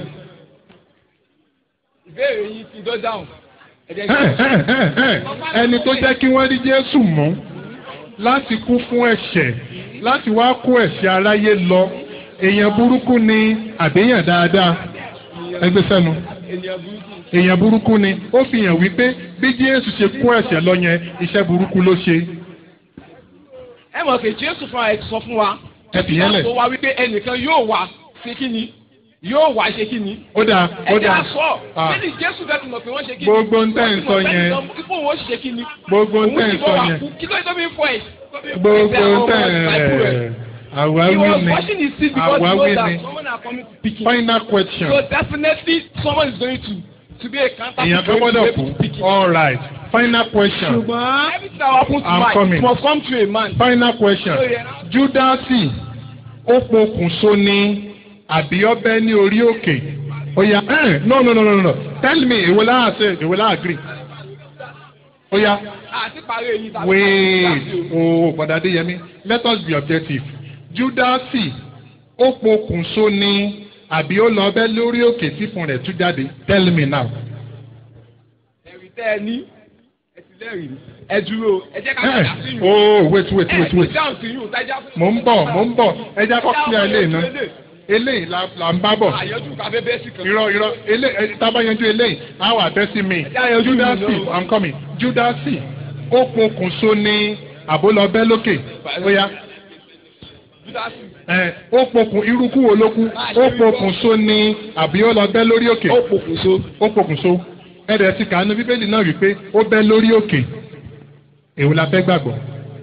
ìbéèrè yìí ti dọ́ dáhùn. ẹ jẹ́ kí- ẹni tó jẹ́ kí wọ́n rí Jésù mú láti kú fún ẹ̀ṣẹ̀ láti wá kó ẹ̀ṣẹ̀ aráyé lọ èèyàn burúkú ni àbíyàn dáadáa ẹgbẹ́ sẹ́nu ènìyàn burúkú. èèyàn burúkú ni ó fi hàn wípé bí Jésù ṣe kó ẹ̀ṣẹ̀ lọ yẹn iṣẹ́ burúkú ló ṣe ẹ mọ̀ pé jésù fúnra ẹ̀ sọ fún wa. ẹ fi yẹn lẹ̀. tó wá wípé ẹnìkan yóò wá ṣe kí ni yóò wá ṣe kí ni. ó dáa ó ẹ jẹ́ dáa àṣọ Ah. bẹ́ẹ̀ni jésù bẹ́ẹ̀ fi mọ̀ pé wọ́n ṣe kí ni. Gbogbo ń tẹ́ ń Wọ́n ti sọ mọ̀ bẹ́ẹ̀ yẹn. ni ipò wọn ṣe kí ni. gbogbo ń tẹ́ ń Òun ti sọ bọ̀ wá yẹn kú. kí ló dé tó fi ń fọ ẹ̀. gbogbo ń tẹ́ ẹ̀ He àwáwí was ni washing his feet because he àwáwí knows ni that someone are coming to pick him. final question So definitely someone is going to to be a counter èèyàn kan gbọ́dọ̀ kú all right final question ṣùgbọ́n Everything that happens to I'm man coming. it must come to a man. final question Júdásì ó pokùnso ni àbí ọbẹ̀ ní orí òkè ó yá ẹ̀ no no no no no tell me èwo láà ṣe èwo láà agree ó yá àti parí èyí tàbí wait ooo bọ̀dá Adéyẹmí let us be objective Júdásì ó pokùnso ni àbí ó lọ ọbẹ̀ lórí òkè tí fún rẹ̀ tú jáde tell me now. ẹ̀rí tẹ́ ẹ ní ẹ ti lẹ́rìí ẹ dúró ẹ jẹ́ ká Eh, padà sí yìí. oh wait wait wait ẹ wait ti dáhùn sí yìí tájà fún mò ń bọ̀ mò ń bọ̀ ẹ jẹ́ kó clear eléyìí náà eléyìí la la ń bá bọ̀ àyọjú ká bẹ́ẹ̀ bẹ́ẹ̀ sí kan. irọ́ irọ́ eléyìí tábà yanjú eléyìí á wà bẹ́ sí mi Ẹ jẹ́ àyànjú mi Júdásì náà. i'm coming Júdásì ó pokùnso ní àbólọ́bẹ́ lókè ó yá Júdásì ẹ ó pokùn irúkú wo ló kú ó pokùnso ní àbí ó lọ bẹ́ lórí òkè ó pokùnso. ó pokùnso ẹ̀rẹ̀ ti kàánú bíbélì náà rí pé ó bẹ́ lórí òkè èwo la fẹ́ gbàgbọ́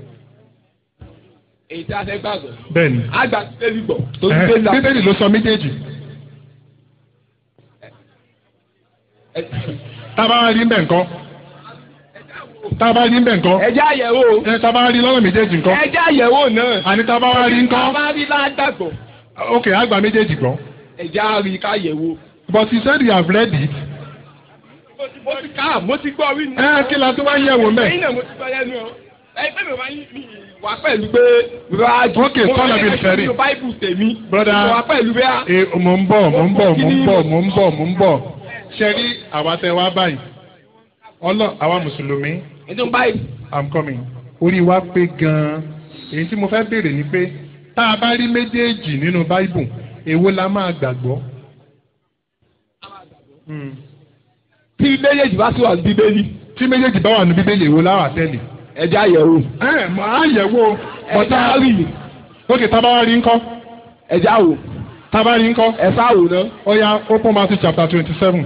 èyí tí a fẹ́ gbàgbọ́. bẹ́ẹ̀ ni àgbà bíbélì gbọ́. tó Ẹ̀hẹ́, bíbélì la- bíbélì ló sọ méjèèjì Ẹ- tábà rí mbẹ̀ nǹkan tábà rí mbẹ̀ nǹkan ẹ jẹ́ àyẹ̀wò. ẹ tábà rí lọ́nà méjèèjì nǹkan ẹ jẹ́ àyẹ̀wò náà. àní tábà wá rí nǹkan bá rí ládàgbọ̀. ok àgbà méjèèjì gbọ́ ẹ jẹ́ àrí ká yẹ̀wò. but you said you have read it mo ti- mo ti ká mo ti gbọ́ rí ni. ẹ kí la tó wá yẹ̀ wò mẹ́ ẹ̀yin náà mo ti gbọ́ lẹ́nu ọ. ẹ pé mi ò máa ń mi wà pẹ̀lú pé. rájú Okay, Paul Abel Ferry. mo báìbù tèmi. Brother. mo wà pẹ̀lú bẹ́ẹ̀. ẹ mò ń bọ̀ mò ń bọ̀ mò ń bọ̀ mò ń bọ̀ mò ń bọ̀ ṣe rí àwa tẹ wá báyìí ọlọ àwa mùsùlùmí ètò báìbù. i'm coming orí wa pé gan-an èyí tí mo fẹ́ béèrè ni pé tá a bá rí méjèèjì nínú báíbù èwo la máa gbàgbọ́. Hmm. tí méjèèjì bá sì wà ní bíbélì. tí méjèèjì bá wà ní bíbélì èwo la wà tẹ́lẹ̀. ẹ jẹ́ àyẹ̀wò. ẹ máa yẹ̀wò ẹ bọ́tá jẹ́ àrí. ókè tábà wá rí ńkọ́ ẹ jẹ́ àwò. tábà rí ńkọ́ ẹ sáwò náà. ó yá open Matthew chapter twenty seven.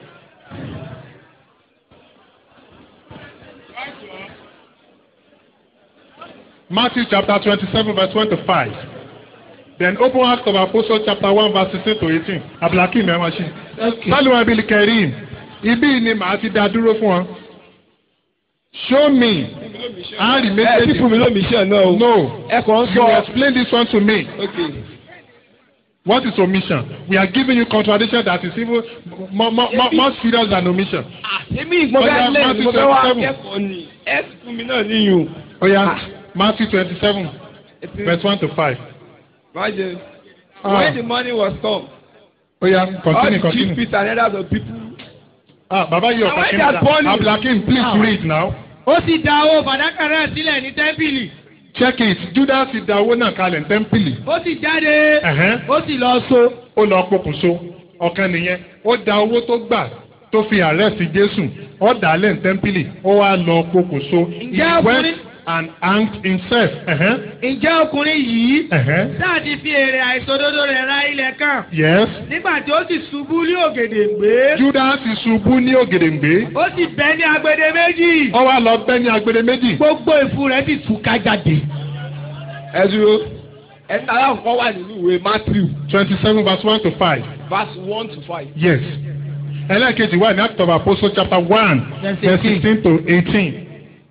Matthew chapter twenty-seven verse twenty-five. Then open Acts of Apostles chapter one verse sixteen to eighteen. Abdulhakeem ẹ̀ máa ṣe. Sálùwà Bílí Kẹ̀rìm. Ibí ni màá ti dá dúró fún ọ. Show me. A rí ẹ ti méjèèjì. fún mi lómi iṣẹ́ náà o. No. ẹ kàn ń You sọ. explain this one to me. okay. What is omission? We are giving you contradiction that is even more, more, more, more serious than omission. èmi mo fẹ́ Ọjà lẹ́yìn Matthew mo fẹ́ wá 27. kẹ́kọ̀ọ́ ni ẹ ti fún mi náà níyùn. Oh yeah, Matthew twenty-seven, verse one to five. Imagine. Ah. When the money was come, Oh yeah, all continue, the chief continue. priests and elders of people. Ah, Baba, you Now, are when talking they are now. born- Abdulhakeem, please Ah. read now. ó sì da owó fàdákà náà sílẹ̀ ní tẹ́ḿpìlì Check it. Judas ti da owó náà kalẹ̀ ní tẹ́ḿpìlì. ó sì jáde Ẹ̀hẹ́n. ó sì lọ so Ó lọ pokùnso. Ọ̀kan nìyẹn. Ó da owó tó gbà tó fi àrẹ́sì Jésù. Ó dà á lẹ̀ ní tẹ́ḿpìlì. Ó wá lọ pokùnso. He Ǹjẹ́ went ọkùnrin- and hanged himself. Ẹ̀hẹ́n. ǹjẹ́ ọkùnrin yìí Ẹ̀hẹ́n. sáà ti fi èrè àìṣòdodo rẹ̀ ra ilẹ̀ kan Yes. nígbà tí ó sì ṣubú ní ògèdèǹgbé Judas ti ṣubú ní ògèdèǹgbé. ó sì bẹ́ ní agbede méjì Ó wá lọ bẹ́ ní agbede méjì. gbogbo ìfun rẹ̀ sì túká jáde. Ẹ dúró. Ẹ tara nǹkan wà nínú ìwé Matthew twenty-seven verse one to five. verse one to five. Yes. ẹlẹ́ẹ̀kejì wà ní Act of Apostles chapter one Verse verse 18. sixteen to eighteen.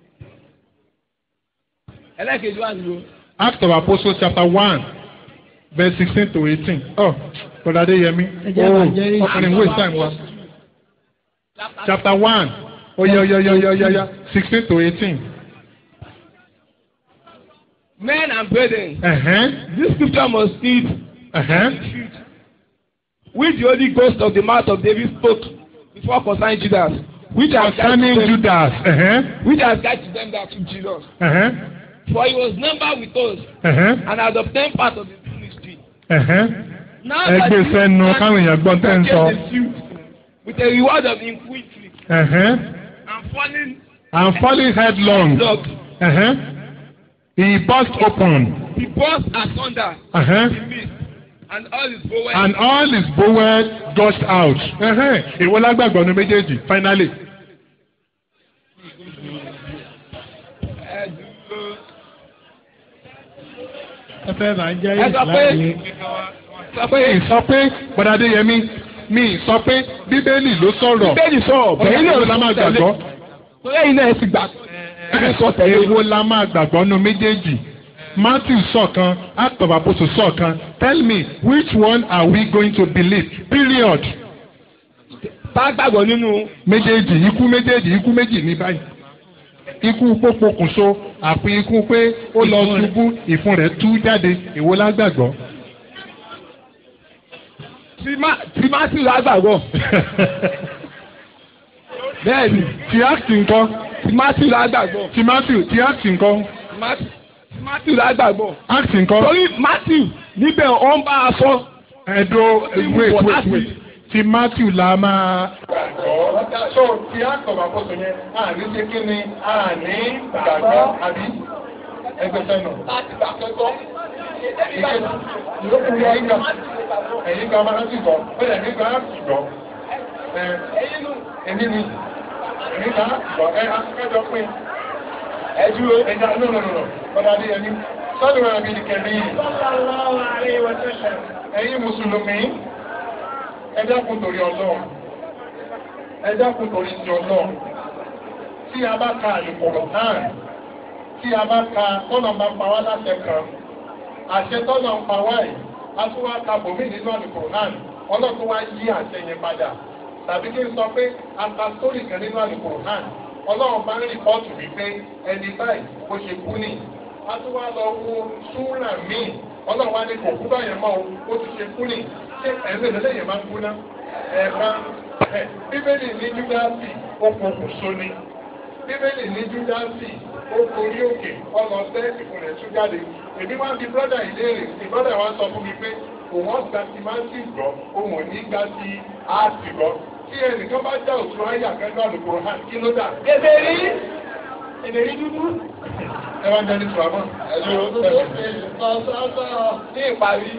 Ẹlẹ́kejì wà nínú. Act of Apostles chapter one verse sixteen to eighteen. Oh, Brother Adeyemi. Ẹ jẹ́ Oh, àbàjẹ́ rí. ọkùnrin waste time wa. Chapter one. Oya oya oya oya oya oya sixteen to eighteen. Men and brethren, Ẹ̀hẹ́n. this scripture must need Ẹ̀hẹ́n. which the Holy Ghost of the mouth of David spoke before concerning Judas, which has Concerning guided them, Judas. Ẹ̀hẹ́n. which has guided them that took Jesus. Ẹ̀hẹ́n. For he was numbered with us Ẹ̀hẹ́n. and had obtained part of the ministry. Ẹ̀hẹ́n. Now Ẹ gbé sẹ́nu káwọn èèyàn gbọ́ tẹ́ ń sọ. purchased the field with a reward of iniquity Ẹ̀hẹ́n. and falling And falling headlong. dog. Ẹ̀hẹ́n. He burst open. He burst asunder Ẹ̀hẹ́n. the midst and all his bowels. And all his bowels gushed out. Ẹ̀hẹ́n. Èwo lágbàgbọ́ ní méjèèjì finally. ẹ fẹ́ máa jẹ́ ẹ sọ pé ìsìláàmù sọ pé Mi sọ pé Bọ̀dádé Yẹmí mi sọ pé Bíbélì ló sọ̀rọ̀. bẹ́ẹ̀ni sọ Ọ̀rọ̀ èwo la máa gbàgbọ́? torí ẹ̀yin náà ẹ ti gbà ẹ sọ tẹ̀lé Èwo la máa gbàgbọ́ nu méjèèjì? Matthew sọ̀kan, Act of Apostles sọ̀kan. Tell me which one are we going to believe? Period. bá gbàgbọ́ nínú Méjèèjì ikú méjèèjì ikú méjì ní báyìí. Ikú pópókùnso àfi ikú pé ó lọ ṣubú ìfun rẹ̀ tú jáde. Èwo la gbàgbọ́? tí Matthew lágbàgbọ́ bẹ́ẹ̀ni Ti Act ńkọ́? tí Matthew lágbàgbọ́ Ti Matthew ti Act ńkọ́? Matthew tí Matthew lágbàgbọ́ Act ńkọ́? torí Matthew níbẹ̀ ó ń bá a sọ Ẹ̀dọ́ wait wọ̀ wait láti- wait ti Matthew la máa. Gbàgbọ́ so ti àkọ́bà kóso yẹn àní ṣe kí ni àní gbàgbọ́ àbí ẹgbẹ́ sẹ́nu. láti gbà kẹ́kọ̀ọ́ Ẹ̀yin gba ẹ̀yin gba máa ń sìgbọ́ bẹ́ẹ̀ ní gba sìgbọ́. ẹ̀yin nù Èmi ni èmi gba sìgbọ́ ẹ akẹ́jọ pín. ẹ dúró Ẹja no no no no bọ́dá adé yẹn ní sọ́dún rẹ̀ bí kẹ̀mí. Ẹ̀yin Mùsùlùmí ẹ dákun torí Ọlọ́run ẹ dákun torí ti Ọlọ́run tí a bá ka àlùkòrò náà tí a bá ka tọ́nà máa pa wá láṣẹ kan àṣẹ tọ́nà ń pa wá yìí a tún wá ka bòmí nínú àlùkòrò náà ọlọ́run wá yí àṣẹ yẹn padà tàbí kí n sọ pé a ka sórí kan nínú àlùkòrò náà ọlọ́run bá ń rìpọ́ọ̀tù wípé ẹni báyìí bó ṣe kú nì a tún wá lọ wo súrà míì ọlọ́run wá ní kò kú báyẹn mọ́ o ó ti ṣe kú nì ṣé ẹ̀sìn ìdílé yẹn máa ń kú ná ẹ̀ẹ̀kan ẹ̀ bíbélì ní júdásì ó pokùn so ni bíbélì ní júdásì ó gorí òkè ọlọ sẹ́ ìkùnlẹ̀ tún jáde èmi wá bí brọ́dà ìléèrè tí brọ́dà wa sọ fún mi pé òun ọ̀gá ti máa ń sì gbọ́ òun ò ní gbá sí áàtì gbọ́ tí ẹnìkan bá já òtún ayé àkẹ́kọ̀ọ́ àlùkò hàn kí ló dà. èdè rí èdè rí dúdú evangelist ramon ẹ̀lú ní ìparí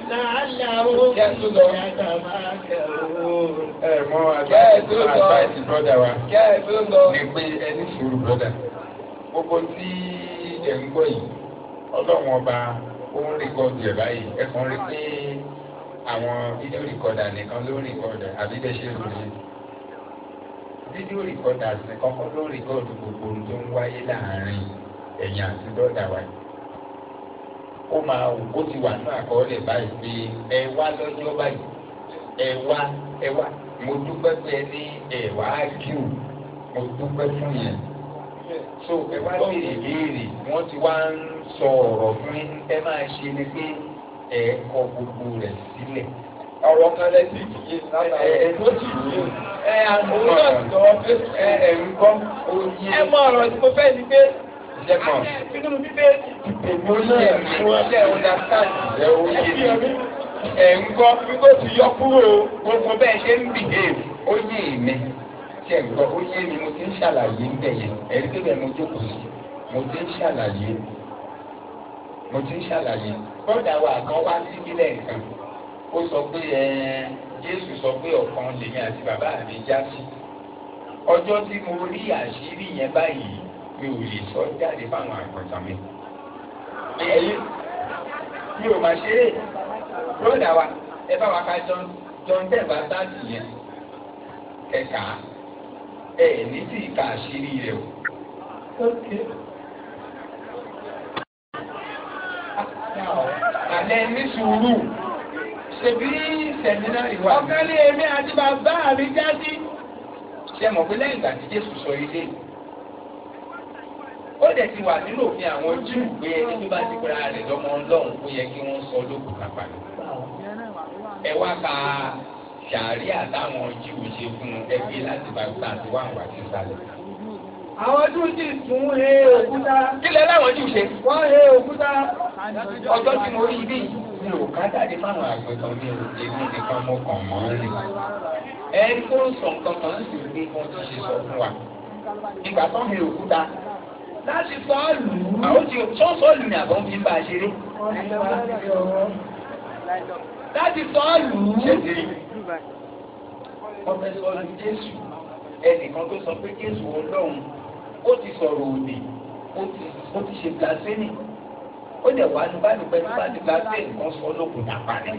ẹ mọ Bẹ́ẹ̀ tó sọ. advice brother wa kẹ́ ẹ tó lọ ni pé ẹni sùúrù brother gbogbo tí ẹ ń gbọ́ yìí ọlọ́run ọba ó ń rìkọ́dù ẹ̀ báyìí ẹ kàn rí pé àwọn fídíò rìkọ́dà nìkan ló ń rìkọ́dà àbí bẹ́ẹ̀ ṣe rò ní fídíò rìkọ́dà nìkan kọ́ ló ń rìkọ́dù gbogbo ohun tó ń wáyé láàárín ẹ̀yìn àti brother wa yìí ó máa ó ti wà ní àkọọ́lẹ̀ báyìí pé ẹ wá lọ́jọ́ báyìí ẹ wá ẹ wá mo dúpẹ́ pé ẹ ní ẹ wá kíw mo dúpẹ́ fún yẹn so ẹ wá béèrè béèrè wọ́n ti wá ń sọ ọ̀rọ̀ fún yín ẹ máa ṣe ni pé ẹ kọ gbogbo rẹ̀ sílẹ̀ ọ̀rọ̀ kan lẹ́sìn ìdíyẹ ẹ ẹ tó ti yé ẹ àwọn náà ti lọ́wọ́ pé ẹ ẹ ń gbọ́ ó yé ẹ mọ ọ̀rọ̀ tí mo fẹ́ ni pé jẹ́ kàn nínú bíbélì ó yé mi ó yé understand ẹ ó yé ẹbí mi ọmí ẹ ń gbọ́ wípé ti yọ kúrò gbogbo bẹ́ẹ̀ ṣe ń behave ó yé mi tí ẹ̀ ń gbọ́ ó yé mi mo ti ń ṣàlàyé ń bẹ̀ yẹn ẹ̀rí pé bẹ́ẹ̀ mo jókòó sí mo ti ń ṣàlàyé mo ti ń ṣàlàyé bọ́dà wa kan wá síbí lẹ́ẹ̀kan ó sọ pé ẹ Jésù sọ pé ọ̀kan lèmi àti bàbá mi já sí ọjọ́ tí mo rí àṣírí yẹn báyìí mi ò lè sọ jáde fáwọn àgbọ̀tàn mi ẹ̀yìn mi ò máa ṣeré bọ́dà wa ẹ bá wa ka John John ten bá sáàtì yẹn ẹ̀ka ẹ̀ ní tí ìka àṣírí rẹ̀ o. Àlẹ́ ní sùúrù ṣebí sẹ̀mínárì wà. ọ̀kan ní èmi àti bàbá mi já sí Ṣé mọ̀ pé lẹ́yìn ìgbà tí Jésù sọ ilé ó dẹ̀ ti wà nínú òfin àwọn Júù pé ẹni tó bá ti pera rẹ̀ lọ́mọ Ọlọ́run ó yẹ kí wọ́n sọ lókùn kápá ẹ wá ka sàáríà táwọn Júù ṣe fún ẹgbẹ́ láti bá gbà tí wọ́n wà sí sálẹ̀. Àwọn Júù sì tún he òkúta. kí lẹ láwọn Júù ṣe. Wọ́n he òkúta. ọjọ́ tí mo rí bí mi ò ká jáde fáwọn àgbẹ̀tàn mi ò èmi nìkan mo kàn mọ́ ń rìn. ẹni tó ń sọ nǹkan kan sì ní kan tó ṣe sọ fún wa. ìgbà tó ń he òkúta Láti sọ ọ́ lù ú. àwọn tí tó ń sọ́ọ̀lù ni àbọ̀ ń fi bá a ṣeré. Láti sọ ọ́ lù ú. ṣé ti rí wọ́n fẹ́ sọ́ọ̀lù Jésù ẹnìkan tó sọ pé Jésù Ọlọ́run ó ti sọ̀rọ̀ òdì ó ti ó ti ṣe blasphemy ó dẹ̀ wá ní báyìí pẹ́ tó bá ti blasphemy kan sọ lókun dàpá ni.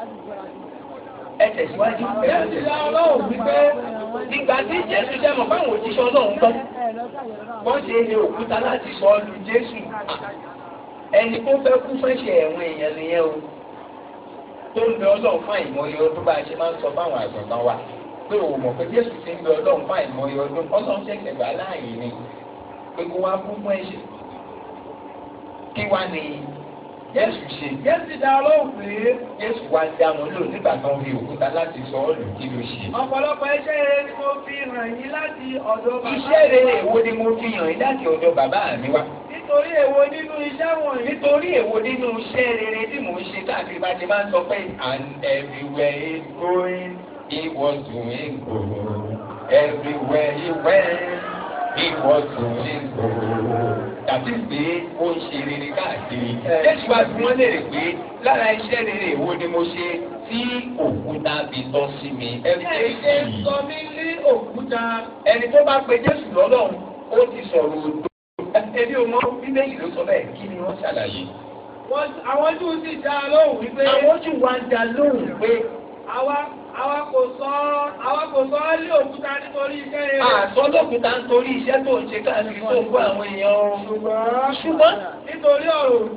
ẹ tẹ̀síwájú ẹ Jésù tẹ̀síwájú. dá Ọlọ́run wípé ìgbà tí Jésù jẹ́ mọ̀ fáwọn òjíṣẹ́ Ọlọ́run gbọ́ wọ́n ṣe ní òkúta láti sọ lu Jésù ẹni tó fẹ́ kú fẹ́ṣẹ̀ ẹ̀wọ̀n èèyàn nìyẹn o tó ń bẹ Ọlọ́run fún àìmọye ọdún bá a ṣe máa ń sọ fáwọn àgbọ̀ngàn wa pé o mọ̀ pé Jésù ti ń bẹ Ọlọ́run fún àìmọye ọdún Ọlọ́run ṣẹ̀ṣẹ̀ gbà láàyè ni pé kó wá kú fún ẹ̀ṣẹ̀ kí wá ní Jésù ṣe Jésù dá Ọlọ́run pé Jésù wá dá wọn lò nígbà tó ń fi òkúta láti sọ ọ́ lù kí ló ṣe. ọ̀pọ̀lọpọ̀ iṣẹ́ rere ni mo fi hàn yín láti ọ̀dọ̀ bàbá. iṣẹ́ rere èwo ni mo fi hàn yín láti ọ̀dọ̀ bàbá mi wá. Nítorí èwo nínú iṣẹ́ wọ̀nyí. nítorí èwo nínú iṣẹ́ rere tí mò ń ṣe káàkiri bá ti máa ń sọ pé and everywhere he going he was doing good everywhere he went he was doing good tàbí pé ó ń ṣe rere káàkiri. Jésù wá bí wọ́n léèrè pé lára iṣẹ́ rere èwo ni mo ṣe tí òkúta fi tọ́ sí mi. Ẹ ṣe sọ mí ní òkúta. ẹni tó bá pe Jésù lọ́lọ́run ó ti sọ̀rọ̀ òdo. Ebi ò mọ bíbélì ló sọ bẹ́ẹ̀ kí ni wọ́n ṣàlàyé. Wọ́n- Àwọn Júù sì dá a lóhùn wípé Àwọn ojú wa ń da lóhùn pé àwa àwa kò sọ àwa kò sọ ọ́ lé òkúta nítorí iṣẹ́ rere. àsọdọ̀kúta ń torí iṣẹ́ tó ń ṣe káàkiri tó ń kó àwọn èèyàn ọrùn. Ṣùgbọ́n Ṣùgbọ́n nítorí ọ̀rọ̀ òdì.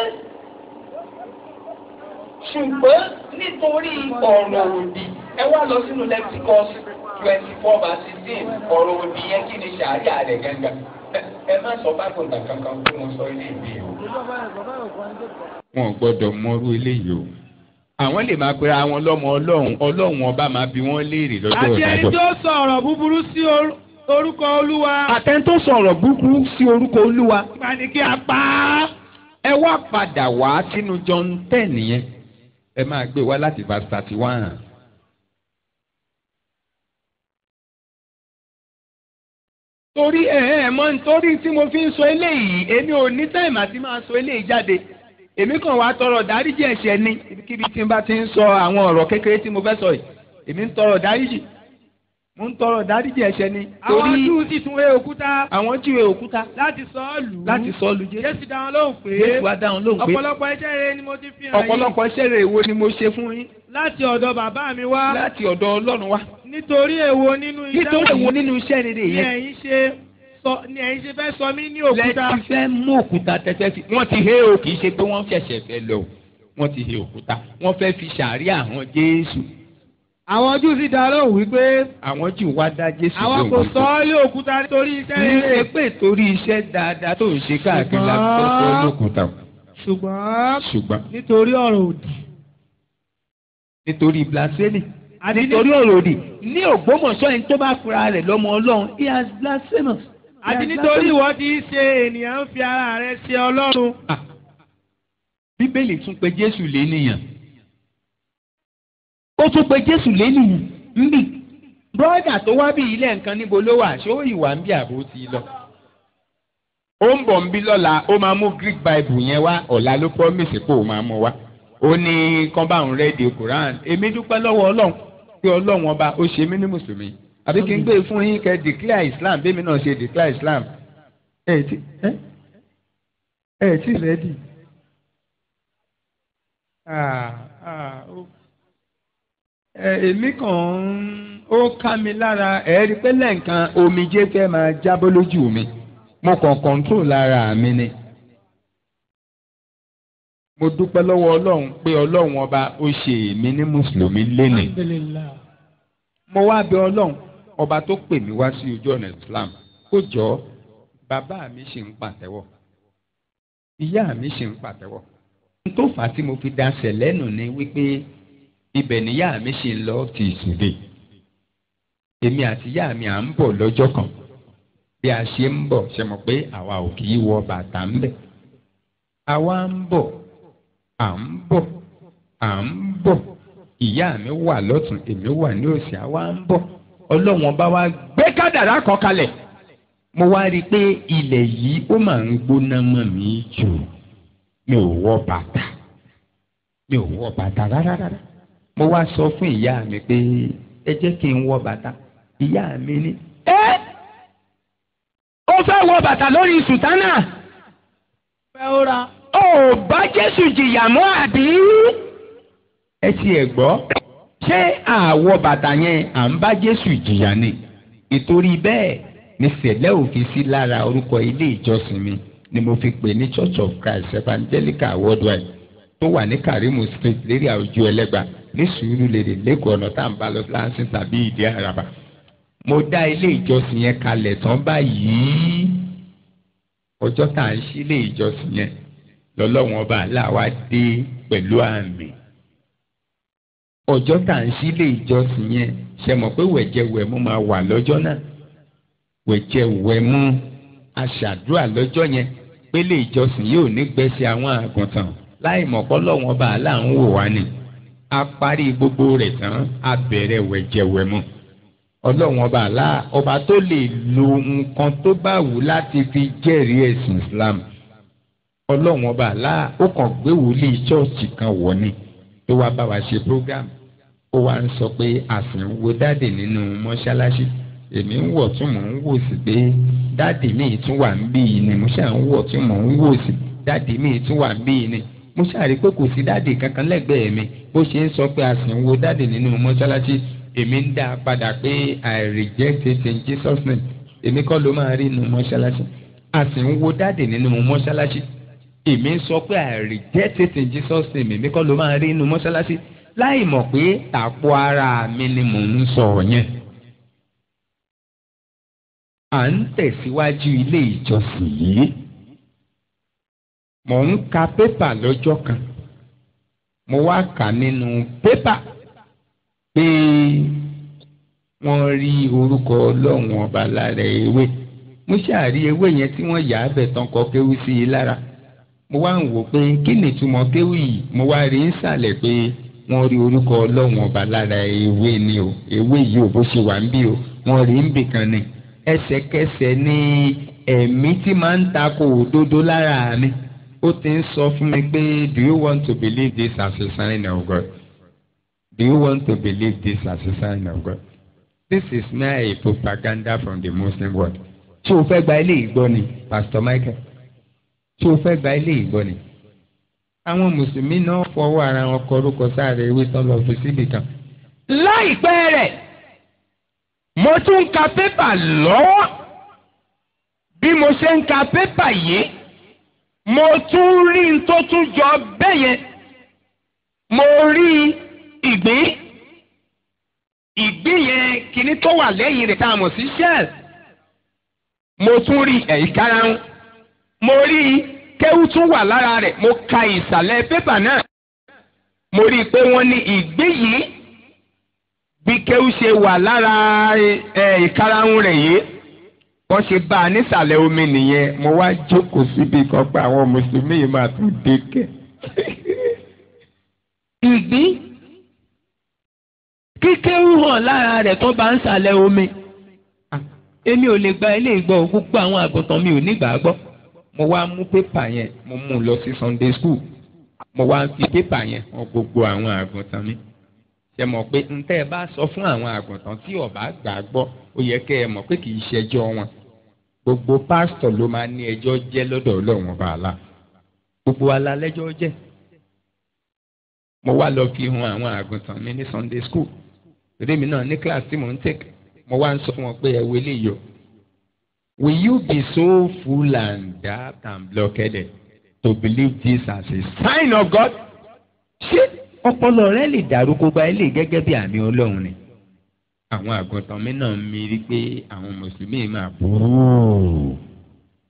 ṣùgbọ́n nítorí ọ̀rọ̀ òdì ẹ wá lọ sínú Leviticus twenty four verse sixteen ọ̀rọ̀ òdì yẹn kí ni ṣàárẹ̀ rẹ̀ gángan. Ẹ- Ẹ má sọ bákan gbà kankan pé mo sọ ilé ìwé o. Wọn ò gbọ́dọ̀ mọrú eléyìí o. Àwọn lè máa pera wọn lọ́mọ Ọlọ́run Ọlọ́run ọba máa bi wọ́n léèrè lọ́jọ́ Àti ẹni ìdájọ́. tó sọ ọ̀rọ̀ búburú sí or- orúkọ Olúwa. Àtẹni tó sọ̀rọ̀ búburú sí orúkọ Olúwa. Nípa ni kí a pa á. ẹ wá padà wá sínú John ten yẹn ẹ máa gbé wá láti verse thirty one. torí ẹ ẹ mọ nítorí tí mo fi ń sọ eléyìí èmi ò ní táìmù àti máa sọ eléyìí jáde èmi kàn wá tọrọ dáríjì ẹ̀ṣẹ̀ ni ibikíbi tí n bá ti ń sọ àwọn ọ̀rọ̀ kékeré tí mo fẹ́ sọ yìí èmi ń tọrọ dáríjì mo ń tọrọ dáríjì ẹ̀ṣẹ̀ ni Àwọn torí Júù sì tún wé òkúta àwọn jíwèé òkúta láti sọ ọ́ lù ú. láti sọ lu Jésù Jésù dá wọn lóhùn pé Jésù wá dáhùn lóhùn pé ọ̀pọ̀lọpọ̀ iṣẹ́ rere ni mo ti fi hàn yín ọ̀pọ̀lọpọ̀ iṣẹ́ rere wo ni mo ṣe fún yín láti ọ̀dọ̀ bàbá mi wá. láti ọ̀dọ̀ Ọlọ́run wá Nítorí èwo nínú iṣẹ́ nítorí èwo wọ̀nyí nínú iṣẹ́ rere ni yẹn ẹ̀yin ṣe sọ ni ẹ̀yin ṣe fẹ́ sọ mí ní òkúta. lẹ́tí fẹ́ mú òkúta tẹ́tẹ́ fi wọ́n ti hé o kì í ṣe pé wọ́n ṣẹ̀ṣẹ̀ fẹ́ lọ o wọ́n ti hé òkúta wọ́n fẹ́ fi ṣàárí àwọn Jésù Àwọn Júù sì dá lóhùn wípé àwọn jù wá dá Jésù àwa kò sọ ọ́ lé òkúta nítorí iṣẹ́ kì í ṣe rere. pé torí iṣẹ́ dáadáa tó ń ṣe káàkiri la fi fẹ́ sọ lókùúta o. Ṣùgbọ́n ṣùgbọ́n nítorí ọ̀rọ̀ òdì. nítorí blasphemy Àti nítorí ọ̀rọ̀ òdì ní Ògbómọ̀ṣọ́ ẹni tó bá fura rẹ̀ lọ́mọ Ọlọ́run he has blasphemous. He àti has nítorí blasphemous. ìwọ ti ṣe ènìyàn ń fi ara rẹ̀ ṣe Ọlọ́run. Ah, Bíbélì tún pe Jésù lénìyàn ó tún pe Jésù lénìyàn nbí bọ́ọ̀dà tó wá bí ilé nǹkan níbo ló wà ṣé ó ìwà ń bí àbó ti lọ. ó ń bọ̀ ń bí lọ́la ó máa mú Greek Bible yẹn wá ọ̀la ló promise pé ó máa mú wá ó ní kán bá òun rẹ́ẹ̀dì Quran èmi dúpẹ́ lọ́wọ́ Ọlọ́run pé Ọlọ́run ọba ó ṣe mí ní mùsùlùmí àbí kí n gbé fún yín kẹ́ declare Islam bí mi náà ṣe declare Islam ẹ̀ ti ẹ̀ ẹ̀ ti rẹ́ẹ̀dì. Ah, ah, ó- ẹ, èmi kàn ń ó ká mi lára ẹ rí i pé lẹ́ǹkan omijé fẹ́ máa jábọ́ lójú mi mo kàn kọ́ńtrol lára mi ni. mo dúpẹ́ lọ́wọ́ ọlọ́run pé ọlọ́run ọba ó ṣe èmi ní mùsùlùmí lénìí. Alhamdulillah. mo wá bẹ̀ ọlọ́run ọba tó pè mí wá sí ojú ọ̀nà Islam kó jọ bàbá mi ṣì ń pàtẹ́wọ́ ìyá mi ṣì ń pàtẹ́wọ́ n tó fà á tí mo fi daṣẹ̀ lẹ́nu ni wípé ibẹ̀ níyá mi ṣì ń lọ ti ìsúdè èmi àti ìyá mi à ń bọ̀ lọ́jọ́ kan bí a ṣe ń bọ̀ ṣe mọ̀ pé àwa ò kì í wọ bàtà ń bẹ̀ àwa ń bọ̀ à ń bọ̀ à ń bọ̀ ìyá mi wà lọ́tún èmi wà ní òsì àwa ń bọ̀ ọlọ́wọ́n bá wa gbé kádàrá kan kalẹ̀ mo wá rí i pé ilẹ̀ yìí ó máa ń gbóná mọ́ mi jù mi ò wọ bàtà mi ò wọ bàtà rárá rárá mo wá sọ fún ìyá mi pé ẹ jẹ́ kí n wọ bàtà ìyá mi ní. ẹ ó fẹ́ wọ bàtà lórí sùtánà fẹ́ ó ra. ó bá jésù jìyà mọ́ àbí. ẹ ti ẹ̀ gbọ́ ṣé àwọ̀ bàtà yẹn à ń bá jésù jìyà ni ìtorí bẹ́ẹ̀ ní sẹ̀lẹ̀ òfin sí lára orúkọ ilé ìjọsìn mi ni mo fi pè ní church of christ evangelical worldwide tó wà ní karimu street lérí àwùjọ ẹlẹ́gba ní sùúrùlérè lẹ́kọ̀ọ́ ọ̀nà tá à ń bá lọ láǹsìn tàbí ìdí àràbà mo dá ilé ìjọsìn yẹn kalẹ̀ tán báyìí ọjọ́ tá à ń ṣí ilé ìjọsìn yẹn lọ́lọ́wọ́n ọba aláwa dé pẹ̀lú àmì ọjọ́ tá à ń ṣí ilé ìjọsìn yẹn ṣe mọ̀ pé wẹ̀jẹ̀wẹ̀mú máa wà lọ́jọ́ náà wẹ̀jẹ̀wẹ̀mú aṣàdúrà lọ́jọ́ yẹn pélé ìjọsìn yóò ní gbẹ́sẹ̀ àwọn àgùntàn láì mọ̀ kọ́lọ́wọ́n ọba àlà ń wò wá ni a parí gbogbo rẹ̀ tán a bẹ̀rẹ̀ wẹ̀jẹ̀wẹ̀mú ọlọ́wọ́n ọba àlà ọba tó lè lo nǹkan tó bá wù láti fi jẹ́rìí ẹ̀sìn Islam ọlọ́wọ́n ọba àlà ó kàn gbé wòlíì chọ́ọ̀chì kan wọ̀ ni tó wá bá wa ṣe program ó wá ń sọ pé àsìn wo dáàdì nínú mọ́ṣáláṣí èmi ń wọ̀ tún mò ń wò sí pé dáàdì mi tún wà ń bí yìí ni mo ṣáà ń wọ̀ tún mò ń wò sí dáàdì mi tún wà ń bí yìí ni mo ṣáà rí pé kò sí dáàdì kankan lẹ́gbẹ̀ẹ́ mi bó ṣe ń sọ pé àsìn wo dáàdì nínú mọ́ṣáláṣí èmi ń dá a padà pé I reject it in Jesus name èmi kọ́ ló máa rí nínú mọ́ṣáláṣí àsìn wo dáàdì nínú mọ́ṣáláṣí èmi ń sọ pé I reject it in Jesus name èmi kọ́ ló máa rí nínú mọ́ṣáláṣí láì mọ̀ pé àpò ara mi ni mò ń sọ yẹn. à ń tẹ̀síwájú ilé ìjọsìn yìí. mò ń ka pépà lọ́jọ́ kan. mo wá kà nínú pépà pé wọ́n rí orúkọ ọlọ́run ọba lára ewé. mo ṣàrí ewé yẹn tí wọ́n yà á bẹ̀ tán kọ kéwú sí i lára. mo wá ń wò pé kí ni ìtumọ̀ kéwú yìí mo wá rí ń sàlẹ̀ pé wọ́n rí orúkọ ọlọ́run ọba lára ewé ni o ewé yìí ò bó ṣe wà ń bí o wọ́n rí ń bì kan ni ẹsẹ̀kẹsẹ̀ ni ẹ̀mí tí máa ń takò òdodo lára mi ó ti ń sọ fún mi pé do you want to believe this as a sign of God do you want to believe this as a sign of God this is mere a propaganda from the Muslim world tí o fẹ́ gba ilé ìgbọ́ ni Pastor Michael tí o fẹ́ gba ilé ìgbọ́ ni àwọn mùsùlùmí náà fọwọ́ ara wọn kọ orúkọ sáré ewé tán lọ fi síbì kan. láìpẹ́ rẹ̀ mo tún ń ka pépà lọ́wọ́ bí mo ṣe ń ka pépà yìí mo tún rí n tó tún jọ bẹ́ẹ̀ yẹn mo rí ìgbín ìgbín yẹn kíní tó wà lẹ́yìn rẹ̀ tá a mọ̀ sí shell mo tún rí ẹ̀yìnkára mo rí i kéwú tún wà lára rẹ̀ mo ka ìsàlẹ̀ pépà náà mo rí i pé wọ́n ní ìgbé yìí bí kéwú ṣe wà lára ìkarahun rẹ̀ yìí wọ́n ṣe bá a nísàlẹ̀ omi nìyẹn mo wá jókòó síbi kan pé àwọn mùsùlùmí yìí máa tún dé kẹ́. ìgbín kíkéwú hàn lára rẹ̀ tó bá ń sàlẹ̀ omi èmi ò lè gba ilé ìgbọ́ gbogbo àwọn àgùntàn mi ò ní gbà á gbọ́ mo wá mú pépà yẹn mo mú un lọ sí Sunday school mo wá fi pépà yẹn hàn gbogbo àwọn àgùntàn mi ṣe mọ̀ pé n tẹ́ ẹ bá sọ fún àwọn àgùntàn tí ọba gbà gbọ́ ó yẹ kẹ́ ẹ mọ̀ pé kì í ṣẹjọ́ wọn gbogbo pásítọ̀ ló máa ní ẹjọ́ jẹ́ lọ́dọ̀ Ọlọ́run ọba àlá gbogbo alálẹ́jọ́ jẹ́ mo wá lọ fi hàn àwọn àgùntàn mi ní Sunday school èmi náà ní class tí mò ń tẹ̀k mo wá ń sọ fún wọn pé ẹ wọlé yọ Will you be so full and daft and blockheaded to believe this as a sign of God? Ṣé ọpọlọ rẹ lè dàrú kó gba ilé gẹ́gẹ́ bí àmì Ọlọ́run ni? Àwọn àgùntàn mi náà mi rí pé àwọn Mùsùlùmí máa burú.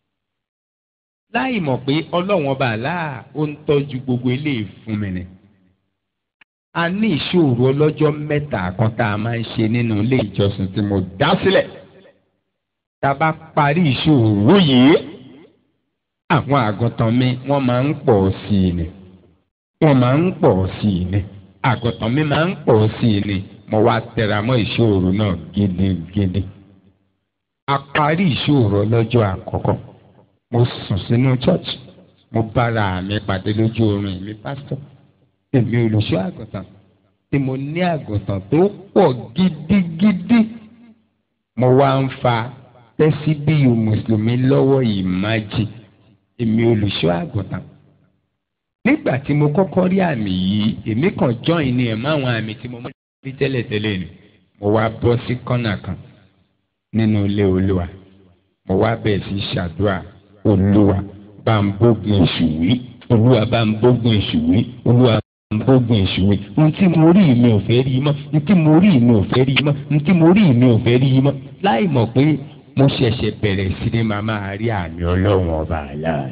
láì mọ̀ pé ọlọ́run ọba àlá ó ń tọ́jú gbogbo eléyìí fún mi ni. a ní ìṣòro ọlọ́jọ́ mẹ́ta kan tá a máa ń ṣe nínú ilé ìjọsìn tí mo dá sílẹ̀. tá a bá parí ìṣòro yìí àwọn àgùntàn mi wọ́n máa ń pọ̀ sí i ni wọ́n máa ń pọ̀ sí i ni àgùntàn mi máa ń pọ̀ sí i ni mo wá tẹra mọ́ ìṣòro náà gidigidi. a parí ìṣòro lọ́jọ́ àkọ́kọ́ mo sùn sínú church mo bára mi pàdé lójú oorun mi pásítọ̀ èmi olùṣọ́ àgùntàn tí mo ní àgùntàn tó pọ̀ gidigidi mo wá ń fa tẹ́síbíyù mùsùlùmí lọ́wọ́ ìmájì èmi olùṣọ́ àgùntàn nígbà tí mo kọ́kọ́ rí àmì yìí èmi kàn join ní ẹ̀ máwọn àmì tí mo mọ̀ rí tẹ́lẹ̀tẹ́lẹ̀ ni mo wá bọ́ sí kọ́nà kan nínú ilé olúwa mo wá bẹ̀rẹ̀ sí ṣàdúrà olúwa bá ń bógun èṣù wí olúwa bá ń bógun èṣù wí olúwa bá ń bógun èṣù wí ohun tí mo rí mi ò fẹ́ rí mọ́ ohun tí mo rí mi ò fẹ́ rí mọ́ ohun tí mo rí mi ò fẹ́ rí mọ́ láì mọ̀ pé mo ṣẹ̀ṣẹ̀ bẹ̀rẹ̀ sí ni màá máa rí àmì ọlọ́run ọba àlàyé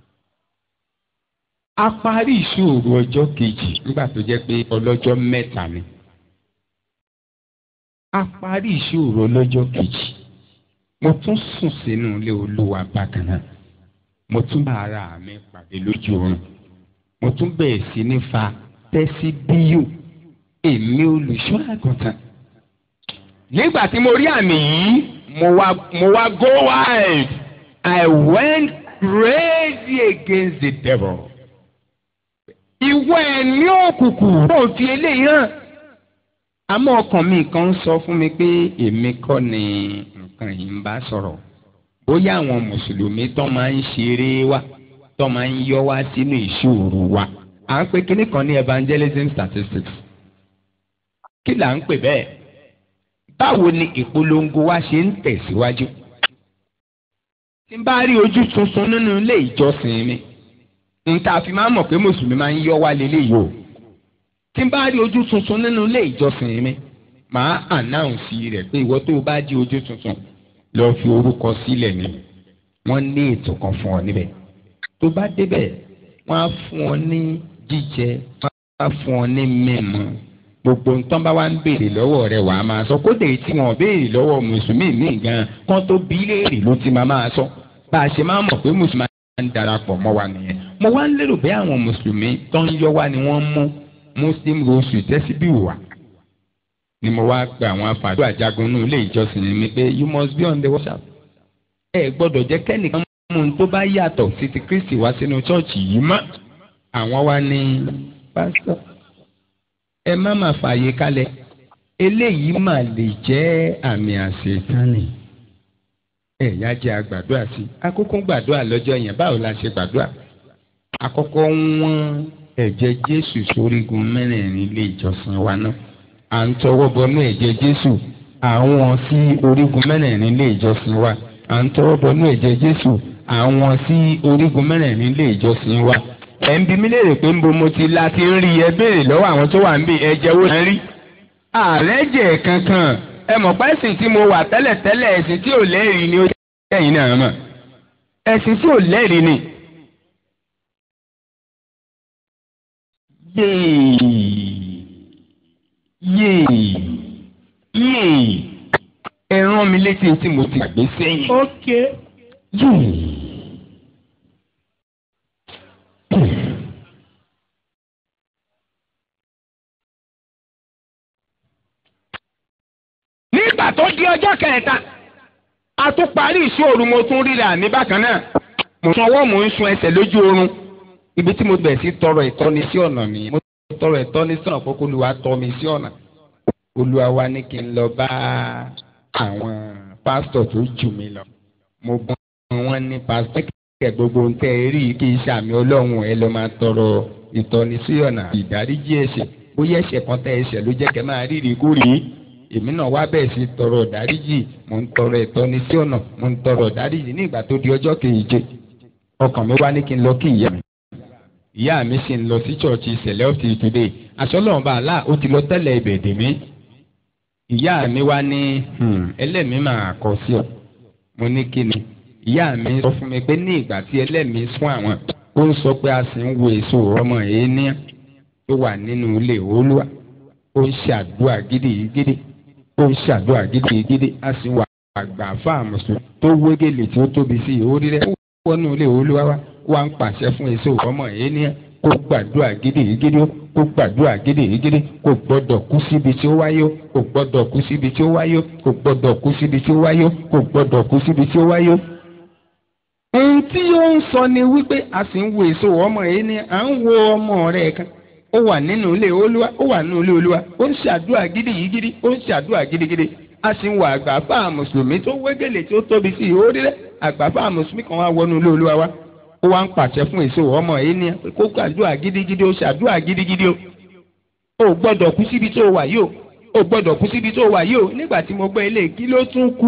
a parí ìṣòro ọjọ́ kejì nígbà tó jẹ́ pé ọlọ́jọ́ mẹ́ta ni. a parí ìṣòro ọlọ́jọ́ kejì mo tún sùn sínú ilé olúwa bákan náà mo tún bá ara mi pàdé lójú oorun mo tún bẹ̀rẹ̀ sí ní fa tẹ́sí bíyò èmi olùṣọ́ àgùntàn. nígbà tí mo rí àmì yìí mo wá mo wá go wild I went crazy against the devil ìwọ ẹ̀mí òkùnkùn tó fi eléyìí hàn. àmọ́ ọkàn mi kan sọ fún mi pé èmi kọ́ ni nǹkan yìí ń bá sọ̀rọ̀ bóyá àwọn mùsùlùmí tó máa ń ṣeré wa tó máa ń yọ wá sínú ìṣòro wa à ń pè kíní kan ní evangelism statistics kí là ń pè bẹ́ẹ̀ báwo ni ìpolongo wa ṣe ń tẹ̀síwájú tí n bá rí ojú tuntun nínú ilé ìjọsìn mi nta fi máa mọ̀ pé mùsùlùmí máa ń yọ wá lélẹ́yìí o tí n bá rí ojú tuntun nínú ilé ìjọsìn mi màá ànáùnsì rẹ̀ pé ìwọ tó o bá di ojú tuntun lọ fi orúkọ sílẹ̀ ni wọ́n ní ètò kan fún ọ níbẹ̀ tó bá débẹ̀ wọ́n á fún ọ ní jíjẹ wọ́n á fún ọ ní mímu gbogbo nǹkan bá wá ń béèrè lọ́wọ́ rẹ̀ wàá máa sọ kódà tí wọ́n béèrè lọ́wọ́ mùsùlùmí míì gan kán tó bí léèrè ló ti máa máa sọ bá a ṣe máa mọ̀ pé mùsùlùmí máa ń darapọ̀ mọ́ wa nìyẹn mo wá ń lérò pé àwọn mùsùlùmí tó ń yọ wá ni wọ́n mú muslim rosu tẹ́síbí wà ni mo wá gba àwọn afàdó àjagun nínú ilé ìjọsìn mi pé you must be on the watch out. ẹ gbọ́dọ̀ jẹ́ kẹ́nìkan mú un tó bá yàtọ̀ sí ti kristi wá sínú ṣọ́ọ̀ṣì yìí mọ́. àwọn wa ní pásítọ̀ ẹ má má fààyè kalẹ̀ eléyìí mà lè jẹ́ àmì àṣetánì ẹ̀yà jẹ́ àgbàdua sí akókó gbàdúrà lọ́jọ́ yẹn báwo la ṣe gbàdúrà àkọ́kọ́ wọ́n ẹ̀jẹ̀ jésù sórígun mẹ́rẹ̀ẹ̀rin ilé ìjọsìn wa náà à ń tọwọ́ bọnú ẹ̀jẹ̀ jésù àwọn sí orígun mẹ́rẹ̀ẹ̀rin ilé ìjọsìn wa à ń tọwọ́ bọnú ẹ̀jẹ̀ jésù àwọn sí orígun mẹ́rẹ̀ẹ̀rin ilé ìjọsìn wa. ẹ̀ ń bi mí léèrè pé ń bo mo ti la ti ń rí ẹ béèrè lọ́wọ́ àwọn tó wà ń bí ẹ̀jẹ̀ wo ń rí. ààrẹ jẹ̀ kankan ẹ mọ̀ pé ẹ̀sìn tí mo wà tẹ́lẹ̀tẹ́lẹ̀ ẹ̀sìn tí ò lẹ́rìí ni ó jẹ́ ẹ̀yin náà mọ̀ ẹ̀sìn tí ò lẹ́rìí ni. yéè yéè ẹ rán mi létí tí mo ti gbàgbé sẹ́yìn. ok yéè. nígbà tó di ọjọ́ kẹta a tún parí ìṣòro mo tún ríra mi bákan náà mo sun ọwọ́ mo ń sun ẹsẹ̀ lójú oorun ibi tí mo bẹ̀ sí tọrọ ìtọ́ni sí ọ̀nà mi mo tọrọ ìtọ́ni sí ọ̀nà kókó olúwa tọ́ mi sí ọ̀nà olúwa wa ní kí n lọ bá àwọn pásítọ̀ tó jù mí lọ mo bọ́ wọn ní pásítọ̀ kẹ̀ gbogbo ń tẹ́ ẹ rí kí n ṣàmì ọlọ́run ẹ lọ máa tọrọ ìtọ́ni sí ọ̀nà ìdáríjì ẹ̀ṣẹ̀ bóyá ẹ̀ṣẹ̀ kan tẹ́ ẹ̀ṣẹ̀ ló jẹ́ kẹ́ máa rí rí kú rí èmi náà wá bẹ́ẹ̀ sí tọrọ ìdáríjì mo ń tọrọ ìtọ́ni sí ọ̀nà mo ń tọrọ ìdáríjì ní ìgbà tó di ọjọ́ keje ọkàn mi wá ní kí n lọ kí ìyá mi ìyá mi sì ń lọ sí church ìṣẹ̀lẹ̀ of the today àṣọlọ́run bá àlá ó ti lọ tẹ́lẹ̀ ibẹ̀ dè mí ìyá mi wá ní ẹlẹ́mìí máa kọ sí ọ mo ní kí ni ìyá mi sọ fún mi pé ní ìgbà tí ẹlẹ́mìí sún àwọn ó ń sọ pé a sì ń wo èso ọmọ yìí ní tó wà nínú ilé olúwa ó ń ṣàdúrà gidigidi ó ń ṣàdúrà gidigidi a sì wà àgbà fáàmùsùn tó wégele tí ó tóbi sí orí rẹ̀ ó wọnú ilé olúwa wa wá ń pàṣẹ fún èso ọmọ yìí ní kó gbàdúrà gidigidi kó gbàdúrà gidigidi kò gbọ́dọ̀ kú síbi tí ó wáyé kò gbọ́dọ̀ kú síbi tí ó wáyé kò gbọ́dọ̀ kú síbi tí ó wáyé kò gbọ́dọ̀ kú síbi tí ó wáyé ohun tí ó ń sọ ni wípé a sì ń wo èso ọmọ yìí ni à ń wo ọmọ rẹ̀ kan ó wà nínú ilé olúwa ó wà nínú ilé olúwa ó ń ṣàdúrà gidigidi ó ń ṣàdúrà gidigidi a sì ń wo àgbàfà mùsùlùmí tó wégele tó tóbi sí i ó rí rẹ àgbàfà mùsùlùmí kan wá wọnú ilé olúwa wa ó wá ń pàṣẹ fún èso ọmọ yìí ni kó ṣàdúrà gidigidi ó ṣàdúrà gidigidi ó ò gbọ́dọ̀ kú síbi tó wà yìí ó ò gbọ́dọ̀ kú síbi tó wà yìí ó nígbà tí mo gbọ́ ilé kí ló tún kù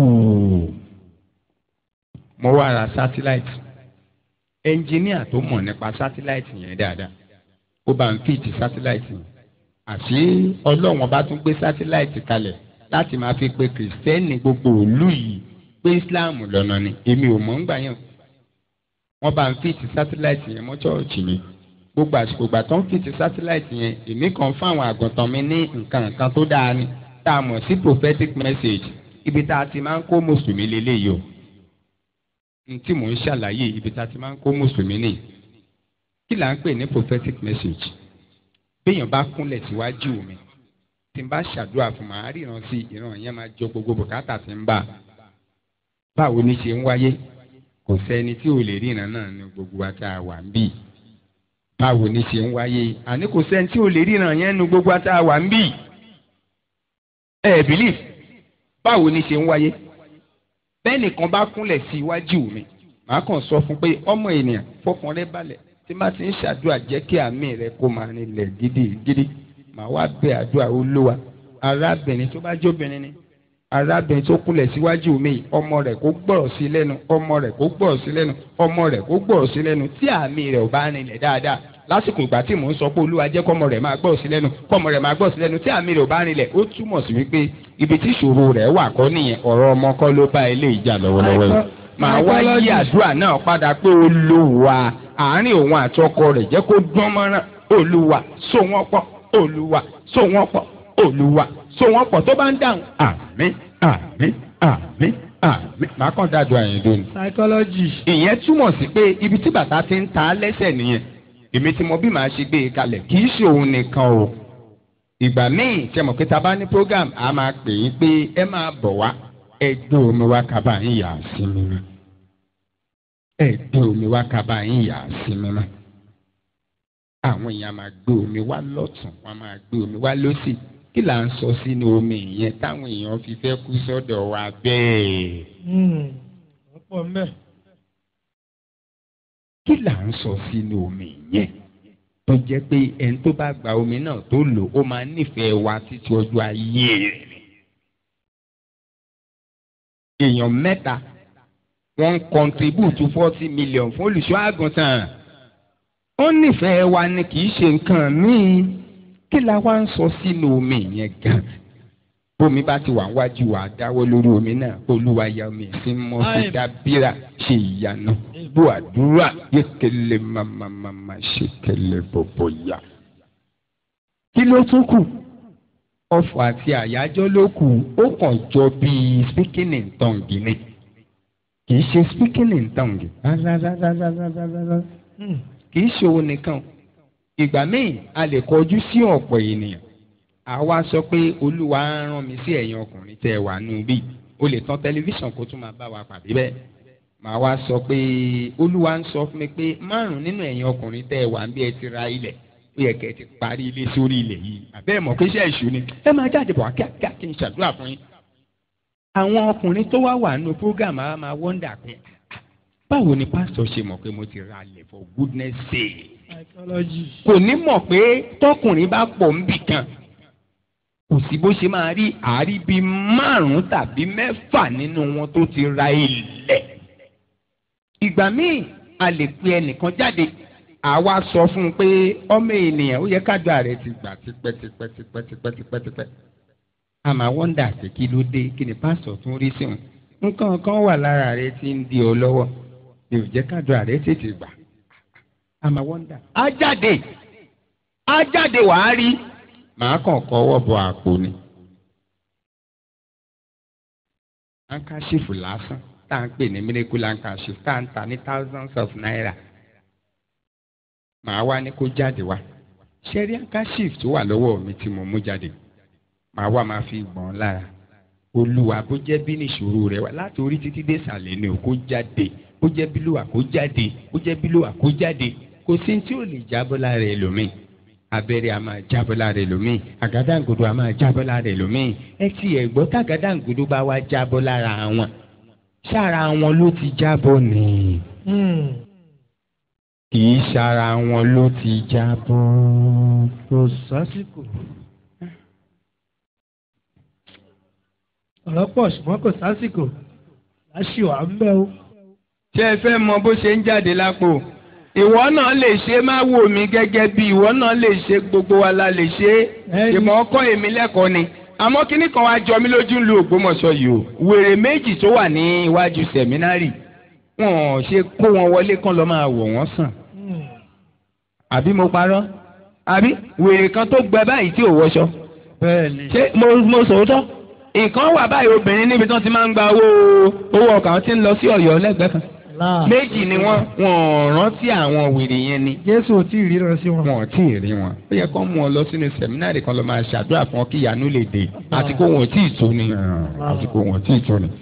mo wá ra sátíláìtì ẹnjìníà tó mọ̀ nípa sátíláìtì yẹn dáadáa ó bá ń fìtì sátíláìtì yẹn àṣé ọlọ́wọ́n bá tún gbé sátíláìtì kalẹ̀ láti máa fi pe kìrìsìtẹ́nì gbogbo òlú yìí pé islam lọ́nà ni èmi ò mọ̀ ń gbà yàn wọ́n bá ń fìtì sátíláìtì yẹn mọ́ chọ́ọ̀chì mi gbogbo àsìkò ìgbà tó ń fìtì sátíláìtì yẹn èmi kàn fáwọn àgùntàn mi ní nǹkan nǹkan tó dáa ni tá a mọ̀ sí prophetic message ibi tá a ti máa ń kó mùsùlùmí lélẹ́yìí o tí mò ń ṣàlàyé ibi tá a ti máa ń kó mùsùlùmí nì kí là ń pè ní prophetic message béèyàn bá kúnlẹ̀ síwájú mi tí n bá ṣàdúrà fún màá ríran sí ìran yẹn máa jọ gbogbo bùkátà tí ń bà báwo ni ṣe ń wáyé kò sẹ́ni tí ò lè ríran náà ní gbogbo wa tá a wà ń bì báwo ni ṣe ń wáyé àní kò sẹ́ni tí ò lè ríran yẹn ní gbogbo wa tá a wà ń bì ẹ believe báwo ni ṣe ń wáyé bẹ́ẹ̀ nìkan bá kúnlẹ̀ sí iwájú mi màá kàn sọ fún pé ọmọ ènìyàn fọkàn rẹ balẹ̀ tí má ti ń ṣàdúrà jẹ́ kí àmì rẹ kó máa nílẹ̀ gidigidi màá wá bẹ àdúrà olúwa arábìnrin tó bá jóbìnrin ni arábìnrin tó kúnlẹ̀ síwájú mi ọmọ rẹ̀ kó gbọ́rọ̀ sí lẹ́nu ọmọ rẹ̀ kó gbọ́rọ̀ sí lẹ́nu ọmọ rẹ̀ kó gbọ́rọ̀ sí lẹ́nu tí àmì rẹ̀ ò bá nílẹ̀ dáadáa lásìkò ìgbà tí mò ń sọ pé olúwa jẹ́ kọ́mọ rẹ̀ máa gbọ́rọ̀ sí lẹ́nu kọ́mọ rẹ̀ máa gbọ́rọ̀ sí lẹ́nu tí àmì rẹ̀ ò bá nílẹ̀ ó túmọ̀ sí wípé ibi tí ìṣòro rẹ̀ wà kọ́ nìyẹn ọ̀rọ̀ ọmọ kọ́ ló bá ilé ìjà lọ́wọ́lọ́wọ́ yìí màá wá yí àdúrà náà padà pé olúwa àárín òun àtọkọ rẹ̀ jẹ́ kó dán mọ́rán olúwa so wọ́n pọ̀ olúwa so wọ́n pọ̀ olúwa so wọ́n pọ̀ tó bá ń dáhùn àmín àmín àmín àmín màá kàn dájú àyìn lónìí. psychology. ìyẹn túmọ̀ sí pé ibi tí bàtà ti ń ta lẹ́sẹ̀ nìyẹn èmi tí mo bí màá ṣe gbé e kalẹ̀ kì í ṣe òun nìkan o ìgbà míì ṣe mọ̀ pé ta bá ní program a máa pè yín pé ẹ máa bọ̀ wá ẹ gbé omi wá kaba yín yà á sí mi mọ́ ẹ gbé omi wá kaba yín yà á sí mi mọ́ àwọn èèyàn máa gbé omi wá lọ́tún wọ́n máa gbé omi wá lọ́sì kí là ń sọ sínú omi yẹn táwọn èèyàn fi fẹ́ kú sọ́dọ̀ wa bẹ́ẹ̀. ọ̀pọ̀ mẹ́. kí là ń sọ sínú omi yẹn tó jẹ́ pé ẹni tó bá gba omi náà tó lò ó máa nífẹ̀ẹ́ wa títí ọjọ́ ayé rẹ̀ ni. èèyàn mẹ́ta wọ́n ń contribute forty million fún olùṣọ́ àgùntàn ó nífẹ̀ẹ́ wa ni kì í ṣe nǹkan míì kí la wá ń sọ sínú omi yẹn gan bómi bá ti wà wájú wa dáwọ́ lórí omi náà olúwa ya omi sí mọ́ sí dábìrà ṣe ìyanu bó àdúrà yékele mamamama ṣèkele bọ̀bọ̀ yá. kí ló tún kù ọ̀fọ̀ àti àyájọ́ ló kù ó kàn jọ bíi speaking in tongue ni kì í ṣe speaking in tongue rárárárárárárá kì í ṣe òun nìkan ìgbà míì a lè kọjú sí ọ̀pọ̀ ènìyàn àwa sọ pé olúwa rán mi sí ẹ̀yin ọkùnrin tẹ́ ẹ wà nù bí o lè tan tẹlifíṣàn kó tún máa bá wa pàdé bẹ́ẹ̀ màá wá sọ pé olúwa ń sọ fún mi pé márùn nínú ẹ̀yin ọkùnrin tẹ́ ẹ wà ń bí ẹ ti ra ilẹ̀ ó yẹ kẹ́ ẹ ti parí ilé sórí ilẹ̀ yìí àbẹ́ ẹ̀ mọ̀ pé iṣẹ́ ìṣú ni ẹ máa jáde bọ̀ kíákíá kí n ṣàdúrà fún yín. àwọn ọkùnrin tó wá wà nù program àwa máa wọ́ndà pé báwo ni pásítọ̀ ṣe mọ̀ pé mo ti ra ilẹ̀ for goodness sake psychology. kò ní mọ̀ pé tọkùnrin bá pọ̀ ń bì kan kò sí bó ṣe máa rí àárí bíi márùn-ún tàbí mẹ́fà nínú wọn tó ti ra ilẹ̀. ìgbà míì a lè pe ẹnìkan jáde àwa sọ fún un pé ọmọ ènìyàn ó yẹ kájọ rẹ ti gbà tipẹ́tipẹ́tipẹ́tipẹ́tipẹ́. a máa wọ́ndà pé kí ló dé kí ni pásítọ̀ tún rí sí òun nǹkan kan wà lára rẹ tí ń di ọ lọ́wọ́ yóò jẹ́ kádùn rẹ tètè gbà àmà wọ́ndà. á jáde á jáde wàá rí màá kàn kọ́wọ́ bọ àpò ni. hankachifu lásán tá à ń pè ní miracle handkerchief tá à ń ta ní thousands of naira màá wá ní kó jáde wá ṣẹ́rí handkerchief tó wà lọ́wọ́ mi tí mo mú jáde màá wá máa fi gbọ̀n lára olúwa bó jẹ́ bí nìṣòro rẹ wá láti orí títí dé ìsàlẹ̀ ni ò kó jáde bó jẹ́ bílùwà kó jáde bó jẹ́ bílùwà kó jáde kò sí tí ò lè jábọ́ lára ẹlòmíì abẹ́rẹ́ a máa jábọ́ lára ẹlòmíì àgádáǹgodo a máa jábọ́ lára ẹlòmíì ẹ ti ẹ̀ gbọ́ tàgádáǹgodo bá wá jábọ́ lára wọn sára wọn ló ti jábọ́ ni kì í sára wọn ló ti jábọ́. kò sásìkò. ọ̀rọ̀ pọ̀ ṣùgbọ́n kò sásìkò láṣìwà ń bẹ́ o. ṣé ẹ fẹ́ mọ bó ṣe ń jáde lápò ìwọ náà lè ṣe má wò mí gẹ́gẹ́ bí ìwọ náà lè ṣe gbogbo wa la lè ṣe Ẹni- ìmọ̀ ọkọ èmi lẹ́kọ̀ọ́ ni àmọ́ kíní kan wá jọ mí lójú ń lu Ògbómọ̀ṣọ́ yìí o wèrè méjì tó wà ní iwájú sẹ̀mínárì wọn ò ṣe kó wọn wọlé kán lọ́ máa wọ̀ wọ́n sàn àbí mo parọ́ àbí wèrè kan tó gbẹ báyìí tí ò wọṣọ bẹ́ẹ̀ ni. ṣé mo mo sòótọ́ nǹkan wà báyìí obìnrin níbi tí wọ́n ti máa ń gba owó owó ọkọ̀ àwọn tí ń lọ sí Ọ̀yọ́ lẹ́gbẹ̀ẹ́ kan láà. méjì ni wọ́n wọn ò rántí àwọn wèrè yẹn ni jésù ò tí ì ríran sí wọn. wọn ò tí ì rí wọn ó yẹ kó mú ọ lọ sínú sẹmínárì kan lọ máa ṣàdúrà fún ọ kí ìyanu lè dé àti kó wọn ò tí ì tó ni àti kó wọn ò tí ì tó ni